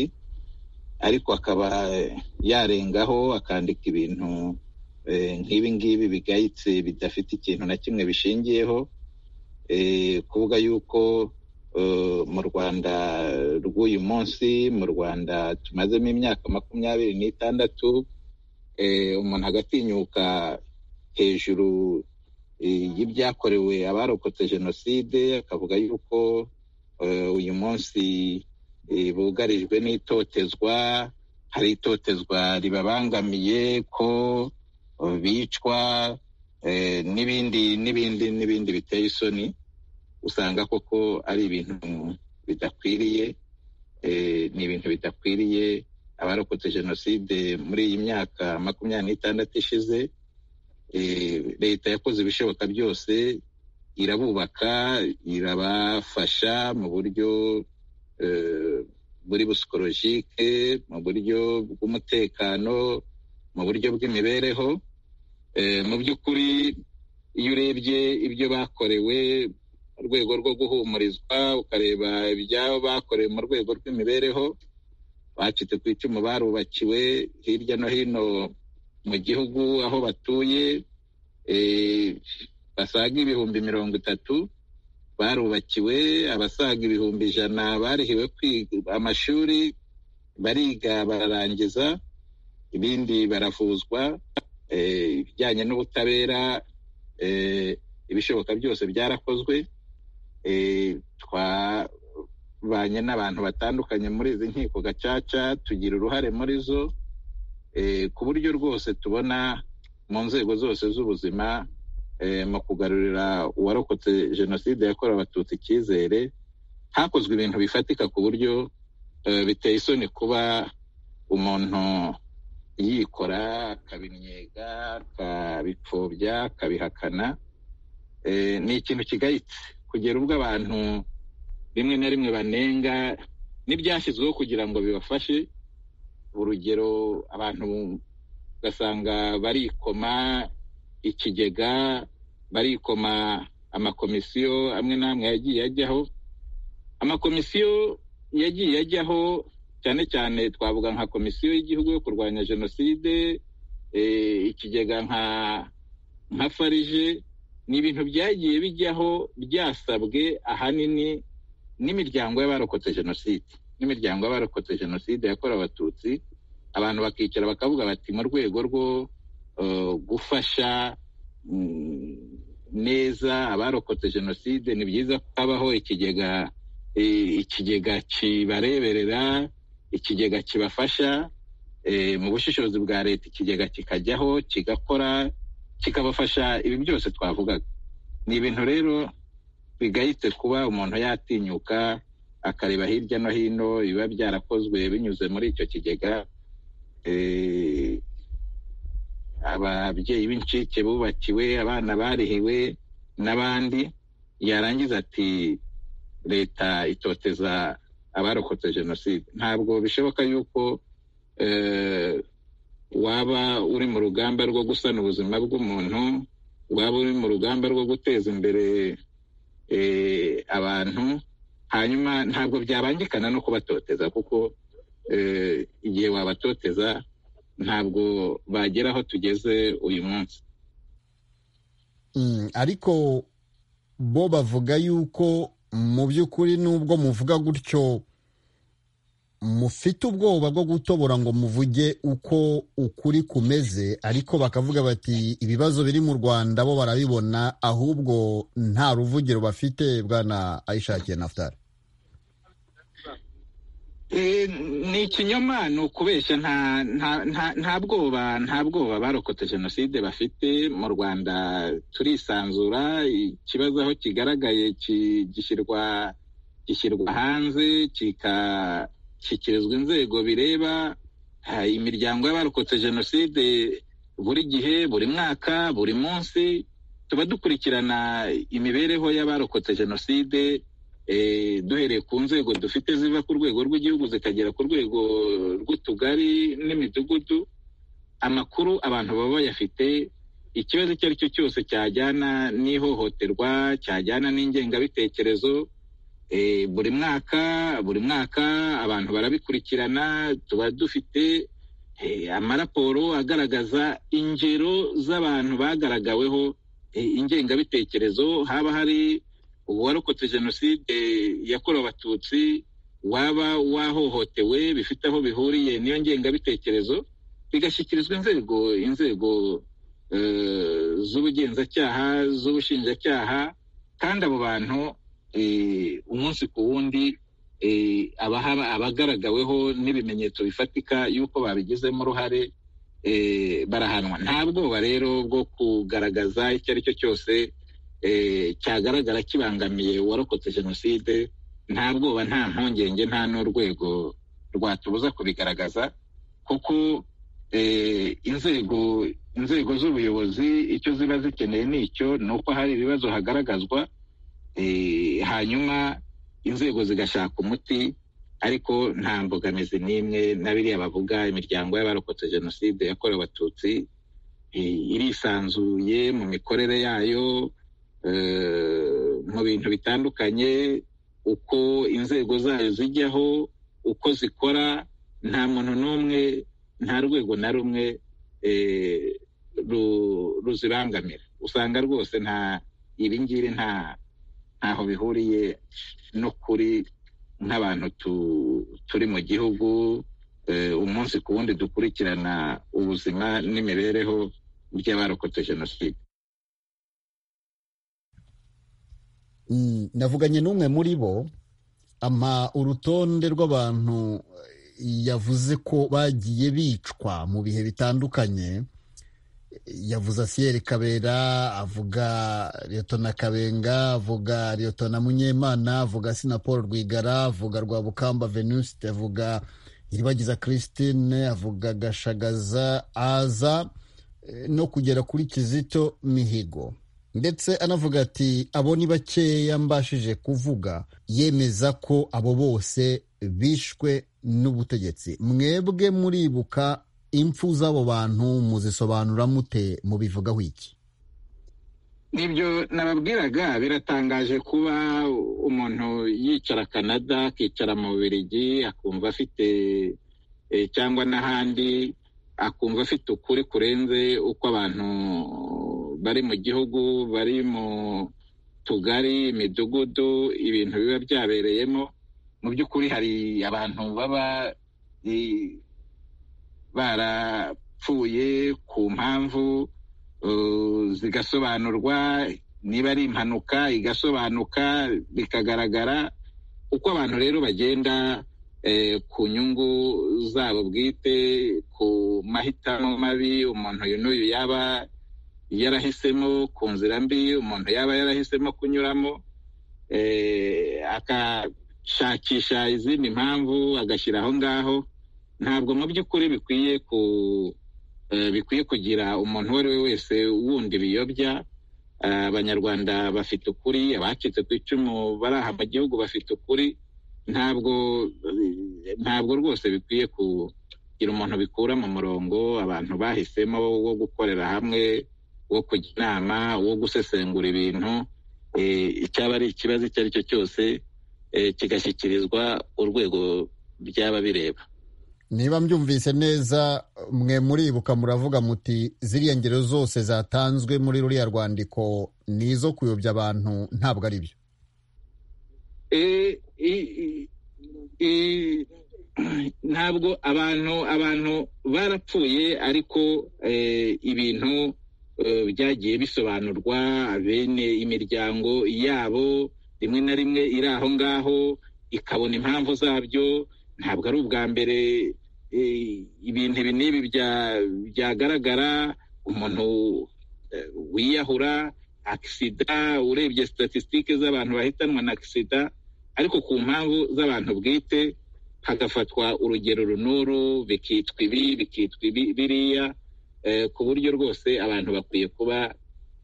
ariko akaba eh, yarengaho akandika ibintu eh, nk'ibi ngibi bigayitse bidafite ikintu na kimwe bishingiyeho eh, kuvuga yuko eh, mu rwanda rw'uyu munsi mu rwanda tumazemo imyaka makumyabiri n'itandatu eh, umuntu agatinyuka hejuru eh, y'ibyakorewe abarokotse jenoside akavuga yuko eh, uyu munsi eh, bugarijwe n'itotezwa hari itotezwa ribabangamiye ko eh, bicwa eh, n'ibindi n'ibindi n'ibindi biteye isoni usanga koko ari ibintu bidakwiriye eh, ni ibintu bidakwiriye abarokotse jenoside muri iyi myaka makumyabiri n'itandatu ishize eh, leta yakoze ibishoboka byose irabubaka irabafasha mu buryo eh, buri busikolojike mu buryo bw'umutekano mu buryo bw'imibereho Eh, mu by'ukuri iyo urebye ibyo bakorewe mu rwego rwo guhumurizwa ukareba ibyabo bakorewe mu rwego rw'imibereho bacitse ku icumu barubakiwe hirya no hino mu gihugu aho batuye eh, basaga ibihumbi mirongo itatu barubakiwe abasaga ibihumbi ijana barihiwe kwiga amashuri bariga bararangiza ibindi baravuzwa eh, ibijyanye n'ubutabera eh, ibishoboka byose byarakozwe eh, twabanye n'abantu batandukanye muri izi nkiko gacaca tugira uruhare muri zo eh, ku buryo rwose tubona mu nzego zose z'ubuzima eh, mu kugarurira uwarokotse jenoside yakorewe abatutsi icyizere hakozwe ibintu bifatika ku buryo eh, biteye isoni kuba umuntu yikora akabimyega akabipfobya akabihakana eh, ni ikintu kigayitse kugera ubwo abantu rimwe na rimwe banenga n'ibyashyizweho kugira ngo bibafashe urugero abantu ugasanga barikoma ikigega barikoma amakomisiyo amwe n'amwe yagiye ajyaho amakomisiyo yagiye ajyaho cyane cyane twavuga nka komisiyo y'igihugu yo kurwanya jenoside eh, ikigega nka nka farije ni ibintu byagiye bijyaho byasabwe ahanini n'imiryango y'abarokotse jenoside n'imiryango y'abarokotse jenoside yakorewe abatutsi abantu bakicara bakavuga bati mu rwego rwo eh, gufasha mm, neza abarokotse jenoside ni byiza ko habaho ikigega eh, ikigega kibareberera ikigega kibafasha eh, mu bushishozi bwa leta ikigega kikajyaho kigakora kikabafasha ibi byose twavugaga ni ibintu rero bigayitse kuba umuntu yatinyuka akareba hirya no hino biba byarakozwe binyuze muri icyo kigega Eh, ababyeyi b'incike bubakiwe abana barihiwe n'abandi yarangiza ati leta itoteza abarokotse jenoside ntabwo bishoboka yuko eh, waba uri mu rugamba rwo gusana ubuzima bw'umuntu waba uri mu rugamba rwo guteza imbere eh, abantu hanyuma ntabwo byabangikana no kubatoteza kuko eh, igihe wabatoteza ntabwo bagera aho tugeze uyu munsi Mm, ariko bo bavuga yuko mu by'ukuri nubwo muvuga gutyo mufite ubwoba bwo gutobora ngo muvuge uko ukuri kumeze ariko bakavuga bati ibibazo biri mu rwanda bo barabibona ahubwo nta ruvugiro bafite bwana ayishakiye nafutari Eh, ni ikinyoma ni ukubeshya nta nta nta nta bwoba nta bwoba abarokotse jenoside bafite mu rwanda turisanzura ikibazo aho kigaragaye ki- gishyirwa gishyirwa hanze kikashyikirizwa inzego bireba Ha, imiryango y'abarokotse jenoside buri gihe buri mwaka buri munsi tuba dukurikirana imibereho y'abarokotse jenoside eh, duhereye ku nzego dufite ziva ku rwego rw'igihugu zikagera ku rwego rw'utugari n'imidugudu amakuru abantu baba bayafite ikibazo icyo ari cyo cyose cyajyana n'ihohoterwa cyajyana n'ingengabitekerezo eh, buri mwaka buri mwaka abantu barabikurikirana tuba dufite eh, amaraporo agaragaza ingero z'abantu bagaragaweho eh, ingengabitekerezo haba hari uwarokotse jenoside yakorewe abatutsi waba wahohotewe bifite aho bihuriye n'iyo ngengabitekerezo bigashyikirizwa inzego inzego eh, z'ubugenzacyaha z'ubushinjacyaha kandi abo bantu eh, umunsi ku wundi eh, abahaba abagaragaweho n'ibimenyetso bifatika y'uko babigizemo uruhare eh, barahanwa nta bwoba rero bwo kugaragaza icyo ari cyo cyose eh, cyagaragara kibangamiye uwarokotse jenoside nta bwoba nta mpungenge nta n'urwego rwatubuza kubigaragaza kuko eh, inzego inzego z'ubuyobozi icyo ziba zikeneye ni icyo ni uko hari ibibazo hagaragazwa eh, hanyuma inzego zigashaka umuti ariko nta mbogamizi n'imwe na biriya bavuga imiryango y'abarokotse jenoside yakorewe abatutsi eh, irisanzuye mu mikorere yayo eh, mu bintu bitandukanye uko inzego zayo zijyaho uko zikora nta muntu n'umwe nta rwego na rumwe eh, ru- ruzibangamira usanga rwose nta ibi ngibi nta ntaho bihuriye n'ukuri nk'abantu tu- turi mu gihugu eh, umunsi ku wundi dukurikirana ubuzima n'imibereho by'abarokotse jenoside Mm, navuganye n'umwe muri bo ampa urutonde rw'abantu eh, yavuze ko bagiye bicwa mu bihe bitandukanye yavuze asiyeri kabera avuga liyotona kabenga avuga liyotona munyemana avuga sina paul rwigara avuga rwabukamba venuste avuga iribagiza christine avuga gashagaza aza eh, no kugera kuri kizito mihigo ndetse anavuga ati abo ni bakeya mbashije kuvuga yemeza ko abo bose bishwe n'ubutegetsi mwebwe muribuka impfu z'abo bantu muzisobanura mute mubivugaho iki nibyo nababwiraga biratangaje kuba umuntu yicara canada akicara mu bubiligi akumva afite eh, cyangwa n'ahandi akumva afite ukuri kurenze uko abantu bari mu gihugu bari mu tugari imidugudu ibintu biba byabereyemo mu by'ukuri hari abantu baba eh, barapfuye ku mpamvu Uh, zigasobanurwa niba ari impanuka igasobanuka bikagaragara uko abantu rero bagenda eh, ku nyungu zabo bwite ku mahitamo mabi umuntu uyu n'uyu yaba yarahisemo ku nzira mbi umuntu yaba yarahisemo kunyuramo eh, agashakisha izindi mpamvu agashyira aho ngaho ntabwo mu by'ukuri bikwiye ku eh, bikwiye kugira umuntu uwo ari we wese wundi biyobya Eh, abanyarwanda bafite ukuri abacitse ku icumu bari aha mu gihugu bafite ukuri ntabwo eh, ntabwo rwose bikwiye kugira umuntu bikura mu murongo abantu bahisemo wo gukorera hamwe wo kujya inama wo gusesengura ibintu eh, icyaba ari ikibazo icyo ari cyo cyose eh, kigashyikirizwa urwego byaba bireba niba mbyumvise neza mwe muribuka muravuga muti ziriya ngero zose zatanzwe muri ruriya rwandiko ni izo kuyobya abantu ntabwo ari byo Eh, i- i- i- ntabwo abantu abantu barapfuye ariko eh, ibintu eh, byagiye bisobanurwa bene imiryango yabo rimwe na rimwe iri aho ngaho ikabona impamvu zabyo ntabwo ari ubwa mbere eh, ibintu ibi n'ibi bya- byagaragara umuntu eh, wiyahura akisida urebye statisitike z'abantu bahitanwa na akisida ariko ku mpamvu z'abantu bwite hagafatwa urugero runuru bikitwa ibi bikitwa ibi- biriya eh, ku buryo rwose abantu bakwiye kuba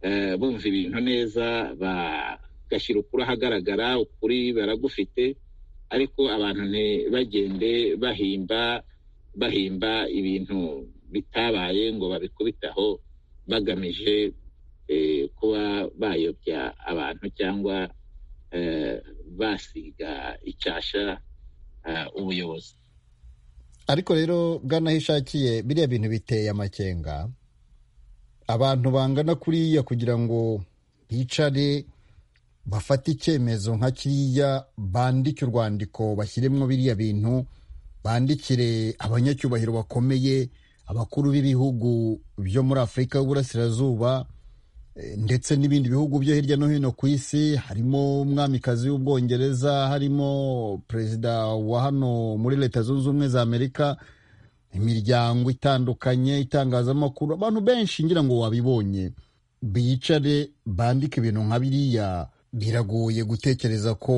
eh, bumva ibintu neza bagashyira ukuri ahagaragara ukuri baragufite ariko abantu ntibagende bahimba bahimba ibintu bitabaye ngo babikubitaho bagamije eh, kuba bayobya abantu cyangwa eh, basiga icyasha eh, ubuyobozi ariko rero bwana aho ishakiye biriya bintu biteye amakenga abantu bangana kuriya kugira ngo bicare bafate icyemezo nka kiriya bandike urwandiko bashyiremo biriya bintu bandikire abanyacyubahiro bakomeye abakuru b'ibihugu byo muri afurika y'uburasirazuba eh, ndetse n'ibindi bihugu byo hirya no hino ku isi harimo umwamikazi w'ubwongereza harimo perezida wa hano muri leta zunze ubumwe za amerika imiryango itandukanye itangazamakuru abantu benshi ngira ngo wabibonye biyicare bandike ibintu nka biriya biragoye gutekereza ko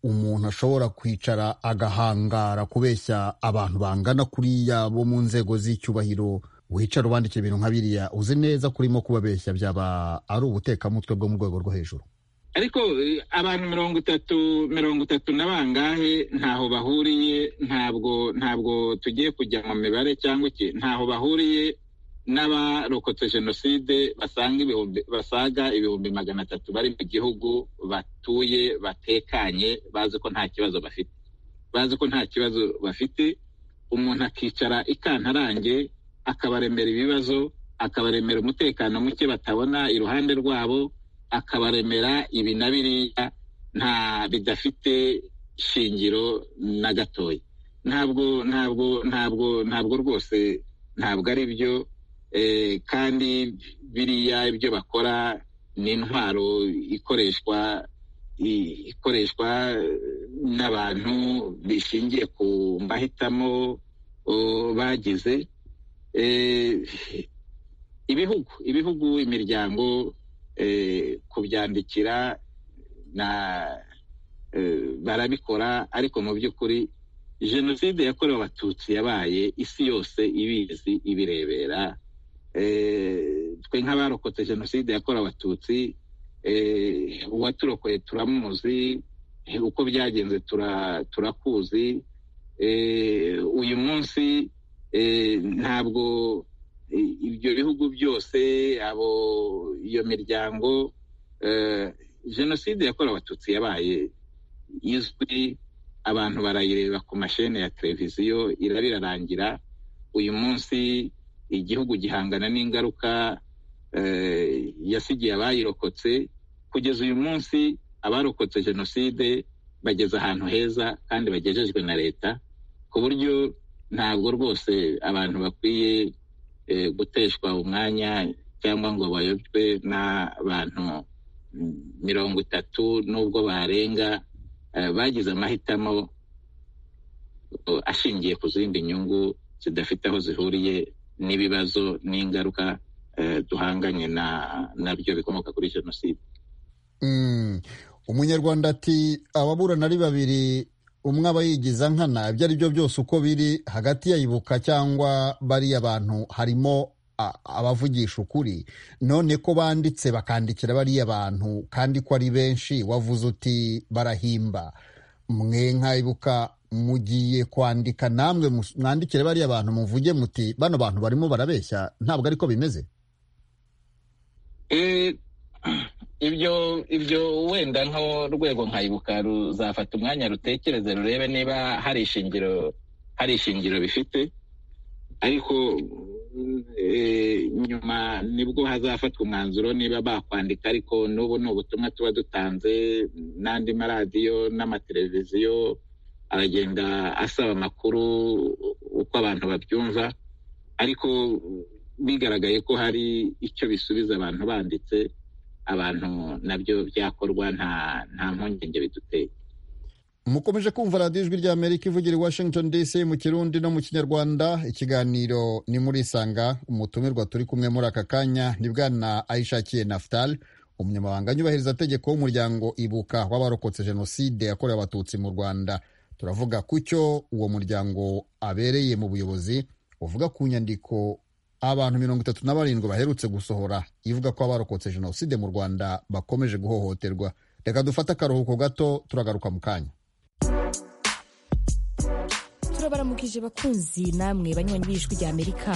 umuntu ashobora kwicara agahangara kubeshya abantu bangana kuriya bo mu nzego z'icyubahiro wicara ubandikira ibintu nka biriya uzi neza ko urimo kubabeshya byaba ari ubutekamutwe bwo mu rwego rwo hejuru ariko eh, abantu mirongo itatu mirongo itatu na bangahe ntaho bahuriye ntabwo ntabwo tugiye kujya mu mibare cyangwa iki ntaho bahuriye n'abarokotse jenoside basanga ibihumbi basaga ibihumbi magana atatu bari mu gihugu batuye batekanye bazi ko nta kibazo bafite bazi ko nta kibazo bafite umuntu akicara ikantarange akabaremera ibibazo akabaremera umutekano muke batabona iruhande rwabo akabaremera ibi na biriya nta bidafite shingiro na gatoya ntabwo ntabwo ntabwo ntabwo rwose ntabwo ari byo eh, kandi biriya ibyo bakora ni intwaro ikoreshwa i- ikoreshwa n'abantu bishingiye ku mahitamo oh, bagize Eh, ibihugu ibihugu imiryango eh, kubyandikira na eh, barabikora ariko mu by'ukuri jenoside yakorewe abatutsi yabaye isi yose ibizi ibirebera eh, twe nk'abarokotse jenoside yakorewe abatutsi eh, uwaturokoye turamuzi eh, uko byagenze tura- turakuzi eh, uyu munsi eh, ntabwo eh, ibyo bihugu byose abo iyo miryango eh, jenoside yakorewe abatutsi yabaye izwi abantu barayireba ku mashene ya televiziyo irabirarangira uyu munsi igihugu gihangana n'ingaruka eh, yasigiye abayirokotse kugeza uyu munsi abarokotse jenoside bageze ahantu heza kandi bagejejwe na leta ku buryo ntabwo rwose abantu bakwiye eh, guteshwa umwanya cyangwa ngo bayobwe n'abantu mm, mirongo itatu n'ubwo barenga eh, bagize amahitamo eh, ashingiye ku zindi nyungu zidafite aho zihuriye n'ibibazo n'ingaruka eh, duhanganye na- nabyo bikomoka kuri jenoside Mm. umunyarwanda ati ababurana ari babiri umwe aba yigiza nkana ibyo ari byo byose uko biri hagati ya ibuka cyangwa bariya bantu harimo a- abavugisha ukuri none ko banditse bakandikira bariya bantu kandi ko ari benshi wavuze uti barahimba mwe nka ibuka mugiye kwandika namwe mus- mwandikire bariya bantu muvuge muti bano bantu barimo barabeshya ntabwo ariko bimeze Eh, ibyo ibyo wenda nk'urwego nkayibuka ruzafata umwanya rutekereze rurebe niba hari ishingiro hari ishingiro bifite ariko eh, nyuma nibwo hazafatwa umwanzuro niba bakwandika ariko n'ubu ni ubutumwa tuba dutanze n'andi maradiyo n'amateleviziyo aragenda asaba amakuru uko abantu babyumva ariko bigaragaye ko hari icyo bisubiza abantu banditse abantu nabyo byakorwa nta nta mpungenge biduteye mukomeje kumva radiyo ijwi rya amerika ivugira i washington dc mu kirundi no mu kinyarwanda ikiganiro ni murisanga umutumirwa turi kumwe muri aka kanya ni bwana ayishakiye naftali umunyamabanga nyubahirizategeko w'umuryango ibuka w'abarokotse jenoside yakorewe abatutsi mu rwanda turavuga ku cyo uwo muryango abereye mu buyobozi uvuga ku nyandiko abantu mirongo itatu na barindwi baherutse gusohora ivuga ko abarokotse jenoside mu rwanda bakomeje guhohoterwa reka dufate akaruhuko gato turagaruka mu kanya turabaramukije bakunzi namwe banywanyi b'ijwi ry'amerika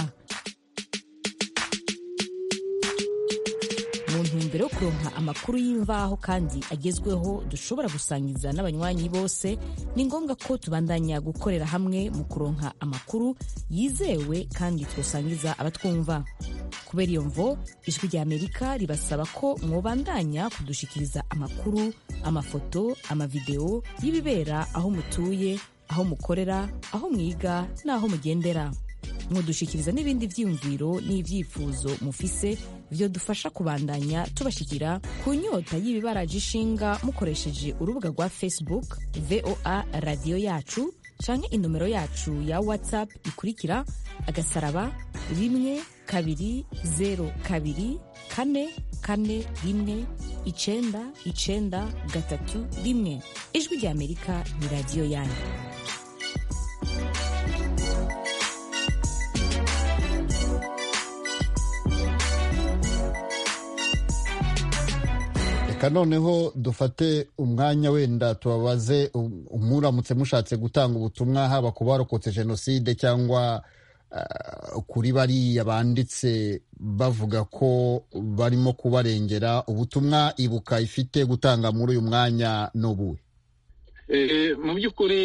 mu ntumbero yo kuronka amakuru y'imvaho kandi agezweho dushobora gusangiza n'abanywanyi bose ni ngombwa ko tubandanya gukorera hamwe mu kuronka amakuru yizewe kandi twosangiza abatwumva kubera iyo mvo ijwi ry'amerika ribasaba ko mwobandanya kudushikiriza amakuru amafoto amavidewo y'ibibera aho mutuye aho mukorera aho mwiga n'aho mugendera mudushikiriza n'ibindi byiyumviro n'ibyifuzo mufise byodufasha kubandanya tubashikira ku nyota y'ibibaraje ishinga mukoresheje urubuga rwa facebook voa radiyo yacu canke inomero yacu ya whatsapp ikurikira agasaraba rimwe kabiri zeru kabiri kane kane rimwe icenda icenda gatatu rimwe ijwi ry'amerika ni radiyo yanyu reka noneho dufate umwanya wenda tubabaze um- umuramutse mushatse gutanga ubutumwa haba ku barokotse jenoside cyangwa ah, kuri bariya banditse bavuga ko barimo kubarengera ubutumwa ibuka ifite gutanga muri uyu mwanya ni ubuhe Eh, mu by'ukuri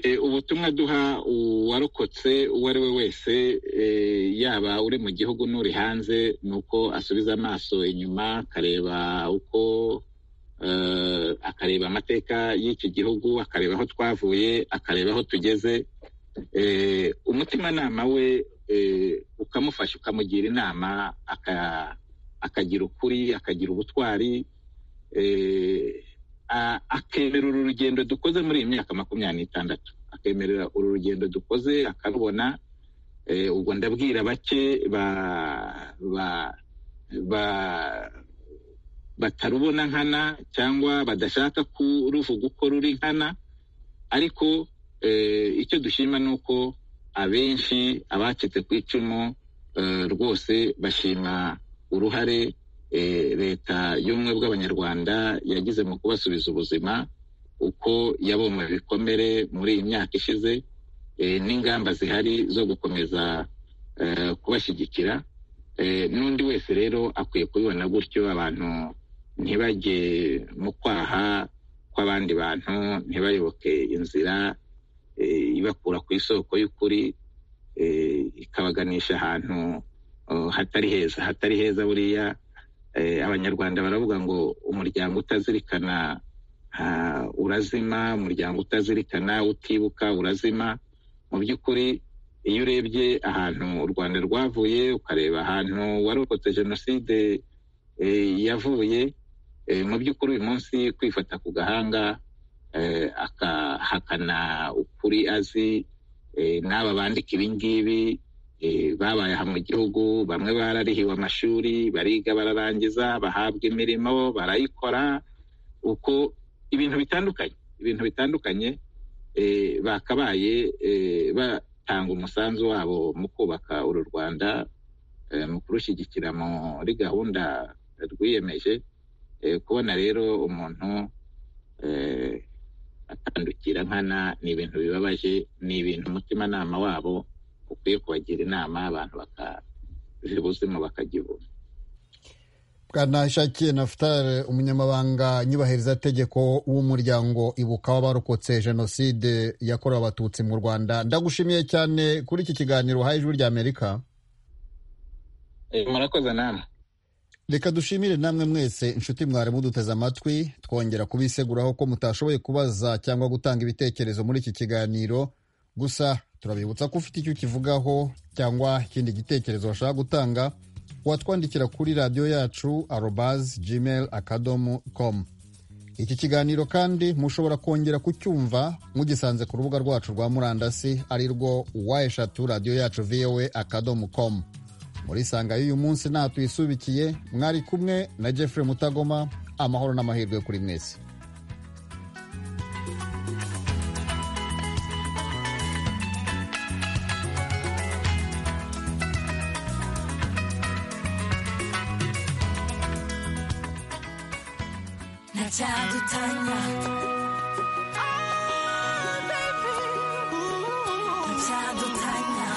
eh, ubutumwa duha uwarokotse uwo ari we wese eh, yaba uri mu gihugu n'uri hanze ni uko asubiza amaso inyuma akareba uko eh, akareba amateka y'iki gihugu akareba aho twavuye akareba aho tugeze eh, umutimanama we eh, ukamufasha ukamugira inama aka- akagira ukuri akagira ubutwari eh, a- akemera uru rugendo dukoze muri iyi myaka makumyabiri n'itandatu akemerera uru rugendo dukoze akarubona eh, ubwo ndabwira bake ba ba ba batarubona nkana cyangwa badashaka kuruvuga uko ruri nkana ariko eh, icyo dushima ni uko abenshi abacitse ku icumu eh, rwose bashima uruhare eh, leta y'ubumwe bw'abanyarwanda yagize mu kubasubiza ubuzima uko yabomwe ibikomere muri iyi myaka ishize eh, n'ingamba zihari zo gukomeza eh, kubashyigikira Eh, n'undi wese rero akwiye kubibona gutyo abantu ntibajye mu kwaha kw'abandi bantu ntibayoboke inzira eh, ibakura ku isoko y'ukuri eh, ikabaganisha ahantu eh, hatari heza hatari heza buriya eh, abanyarwanda baravuga ngo umuryango utazirikana ah, urazima umuryango utazirikana utibuka urazima mu by'ukuri iyo urebye ahantu u rwanda rwavuye ukareba ahantu warokotse jenoside eh, yavuye eh, mu by'ukuri uyu munsi kwifata ku gahanga eh, akahakana ukuri azi eh, n'aba bandika ibi ngibi eh, babaye aha mu gihugu bamwe bararihiwe amashuri bariga bararangiza bahabwa imirimo barayikora uko ibintu bitandukanye ibintu bitandukanye eh, bakabaye eh, batanga umusanzu wabo mu kubaka uru rwanda eh, mu kurushyigikira muri gahunda rwiyemeje eh, kubona rero umuntu eh, atandukira nkana ni ibintu bibabaje ni ibintu umutimanama wabo ukwiye kubagira inama abantu bakabiha ubuzima bakagibura bwanashakiye nafutar umunyamabanga nyubahirizategeko w'umuryango ibuka w'abarokotse jenoside yakorewe abatutsi mu rwanda ndagushimiye cyane kuri iki kiganiro uhaye ijwi ry'amerika Eh, murakoze namwe reka dushimire namwe mwese inshuti mwari muduteze amatwi twongera kubiseguraho ko mutashoboye kubaza cyangwa gutanga ibitekerezo muri iki kiganiro gusa turabibutsa ko ufite icyo ukivugaho cyangwa ikindi gitekerezo washaka gutanga watwandikira kuri radiyo yacu arobazi gmail akadomo komu iki kiganiro kandi mushobora kongera kucyumva mugisanze ku rubuga rwacu rwa murandasi ari rwo wa eshatu radiyo yacu vowe akadomo komu muri sanga y'uyu munsi nta tuyisubikiye mwari kumwe na jeffrey mutagoma amahoro n'amahirwe kuri mwese ntacyadutanya ntacyadutanya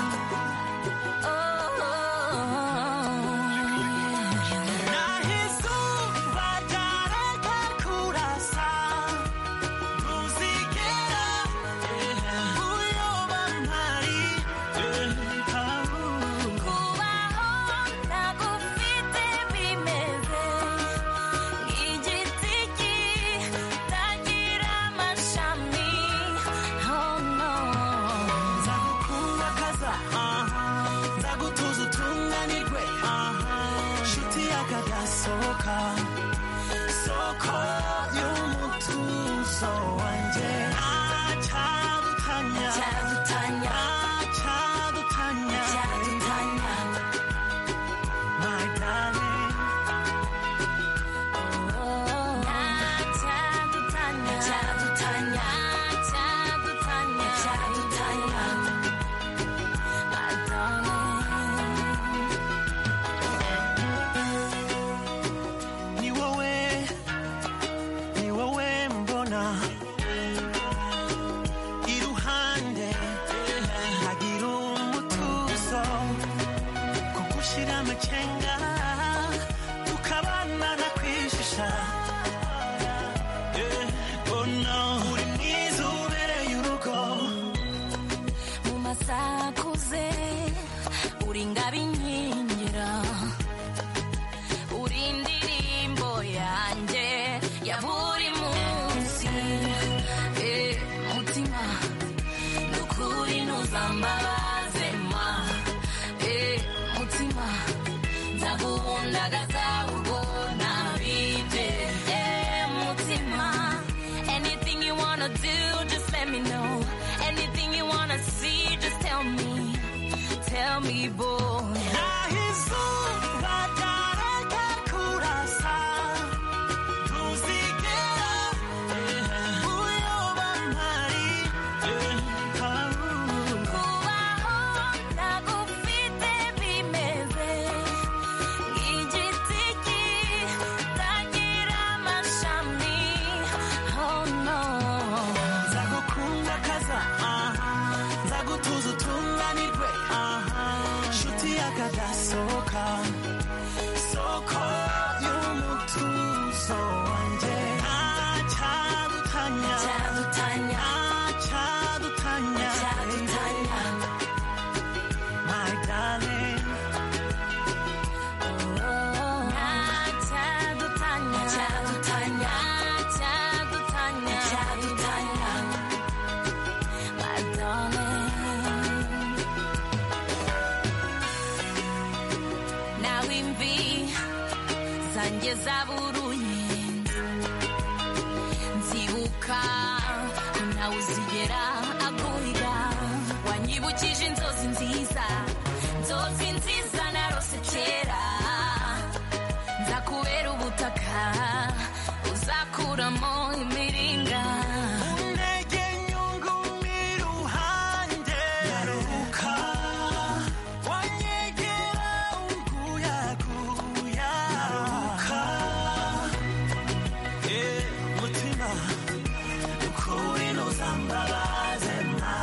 nahizu batareka kurasa ntuzigera uyoba ntari kubaho ntagufite bimeze Igiti kitagira amashami Oh no Nzagukundakaza Nzagutuza utunganirwe Shuti yakagasohoka Soko y'umutuzo wanjye Acadutanya Acadutanya Acadutanya Acadutanya My darling Ntacyadutanya Ntacyadutanya Ntacyadutanya Ntacyadutanya Adame Ni wowe Ni wowe mbona Iruhande Hagira umutuzo kugushira amacenga tukabana kwishisha Eh, oh no. uri mwiza ubereye urugo mu masaha akuze uri ingabo inkingira uri indirimbo yanjye ya buri munsi Eh, mutima nukuri ntuzambabaze ma Eh, mutima nzaguhundagaza ubwo nabibye Eh, mutima anything you wanna do just let me know anything you wanna see just tell me tell me boy Nahizuba ryareka kurasa ntuzigera uyoba ntari kubaho ntagufite bimeze nk'igiti kitagira amashami oh no nzagukunda kaza nzagutuza utunganirwe nshuti yakadasohoka soko y'umutuzo wanjye ntacyadutanya ntacyadutanya my darling ntacyadutanya ntacyadutanya ntacyadutanya ntacyadutanya my darling nawe imvi zanjye zaburuye nzibuka nawe uzigera agurira wanyibukije inzozi nziza inzozi nziza narose kera nzakubera ubutaka uzakuramo imiringa Unege nyungumira uhanjye. Nyaruka, wanyegera unguyaguya. Nyaruka, Eh, mutima ukuri ntuzambabaze mwa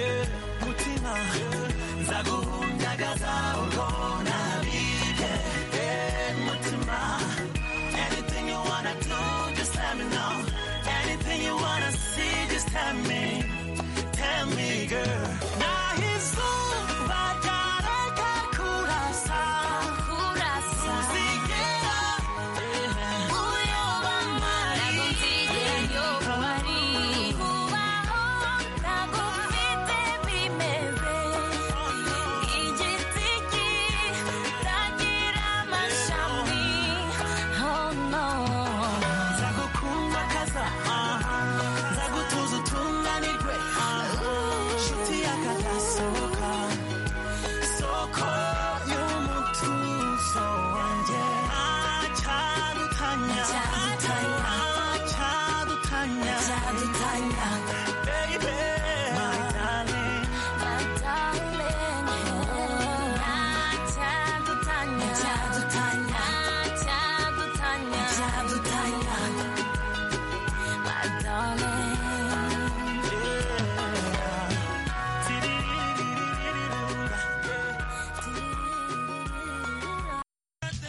Eh, mutima nzaguhundagaza urwo nabibye Eh, mutima anything you wanna do just let me know anything you wanna see just tell me tell me girl Nahizuba ryareka kurasa Ntuzigera Soko y'umutuzo wanjye acadutanya acadutanya acadutanya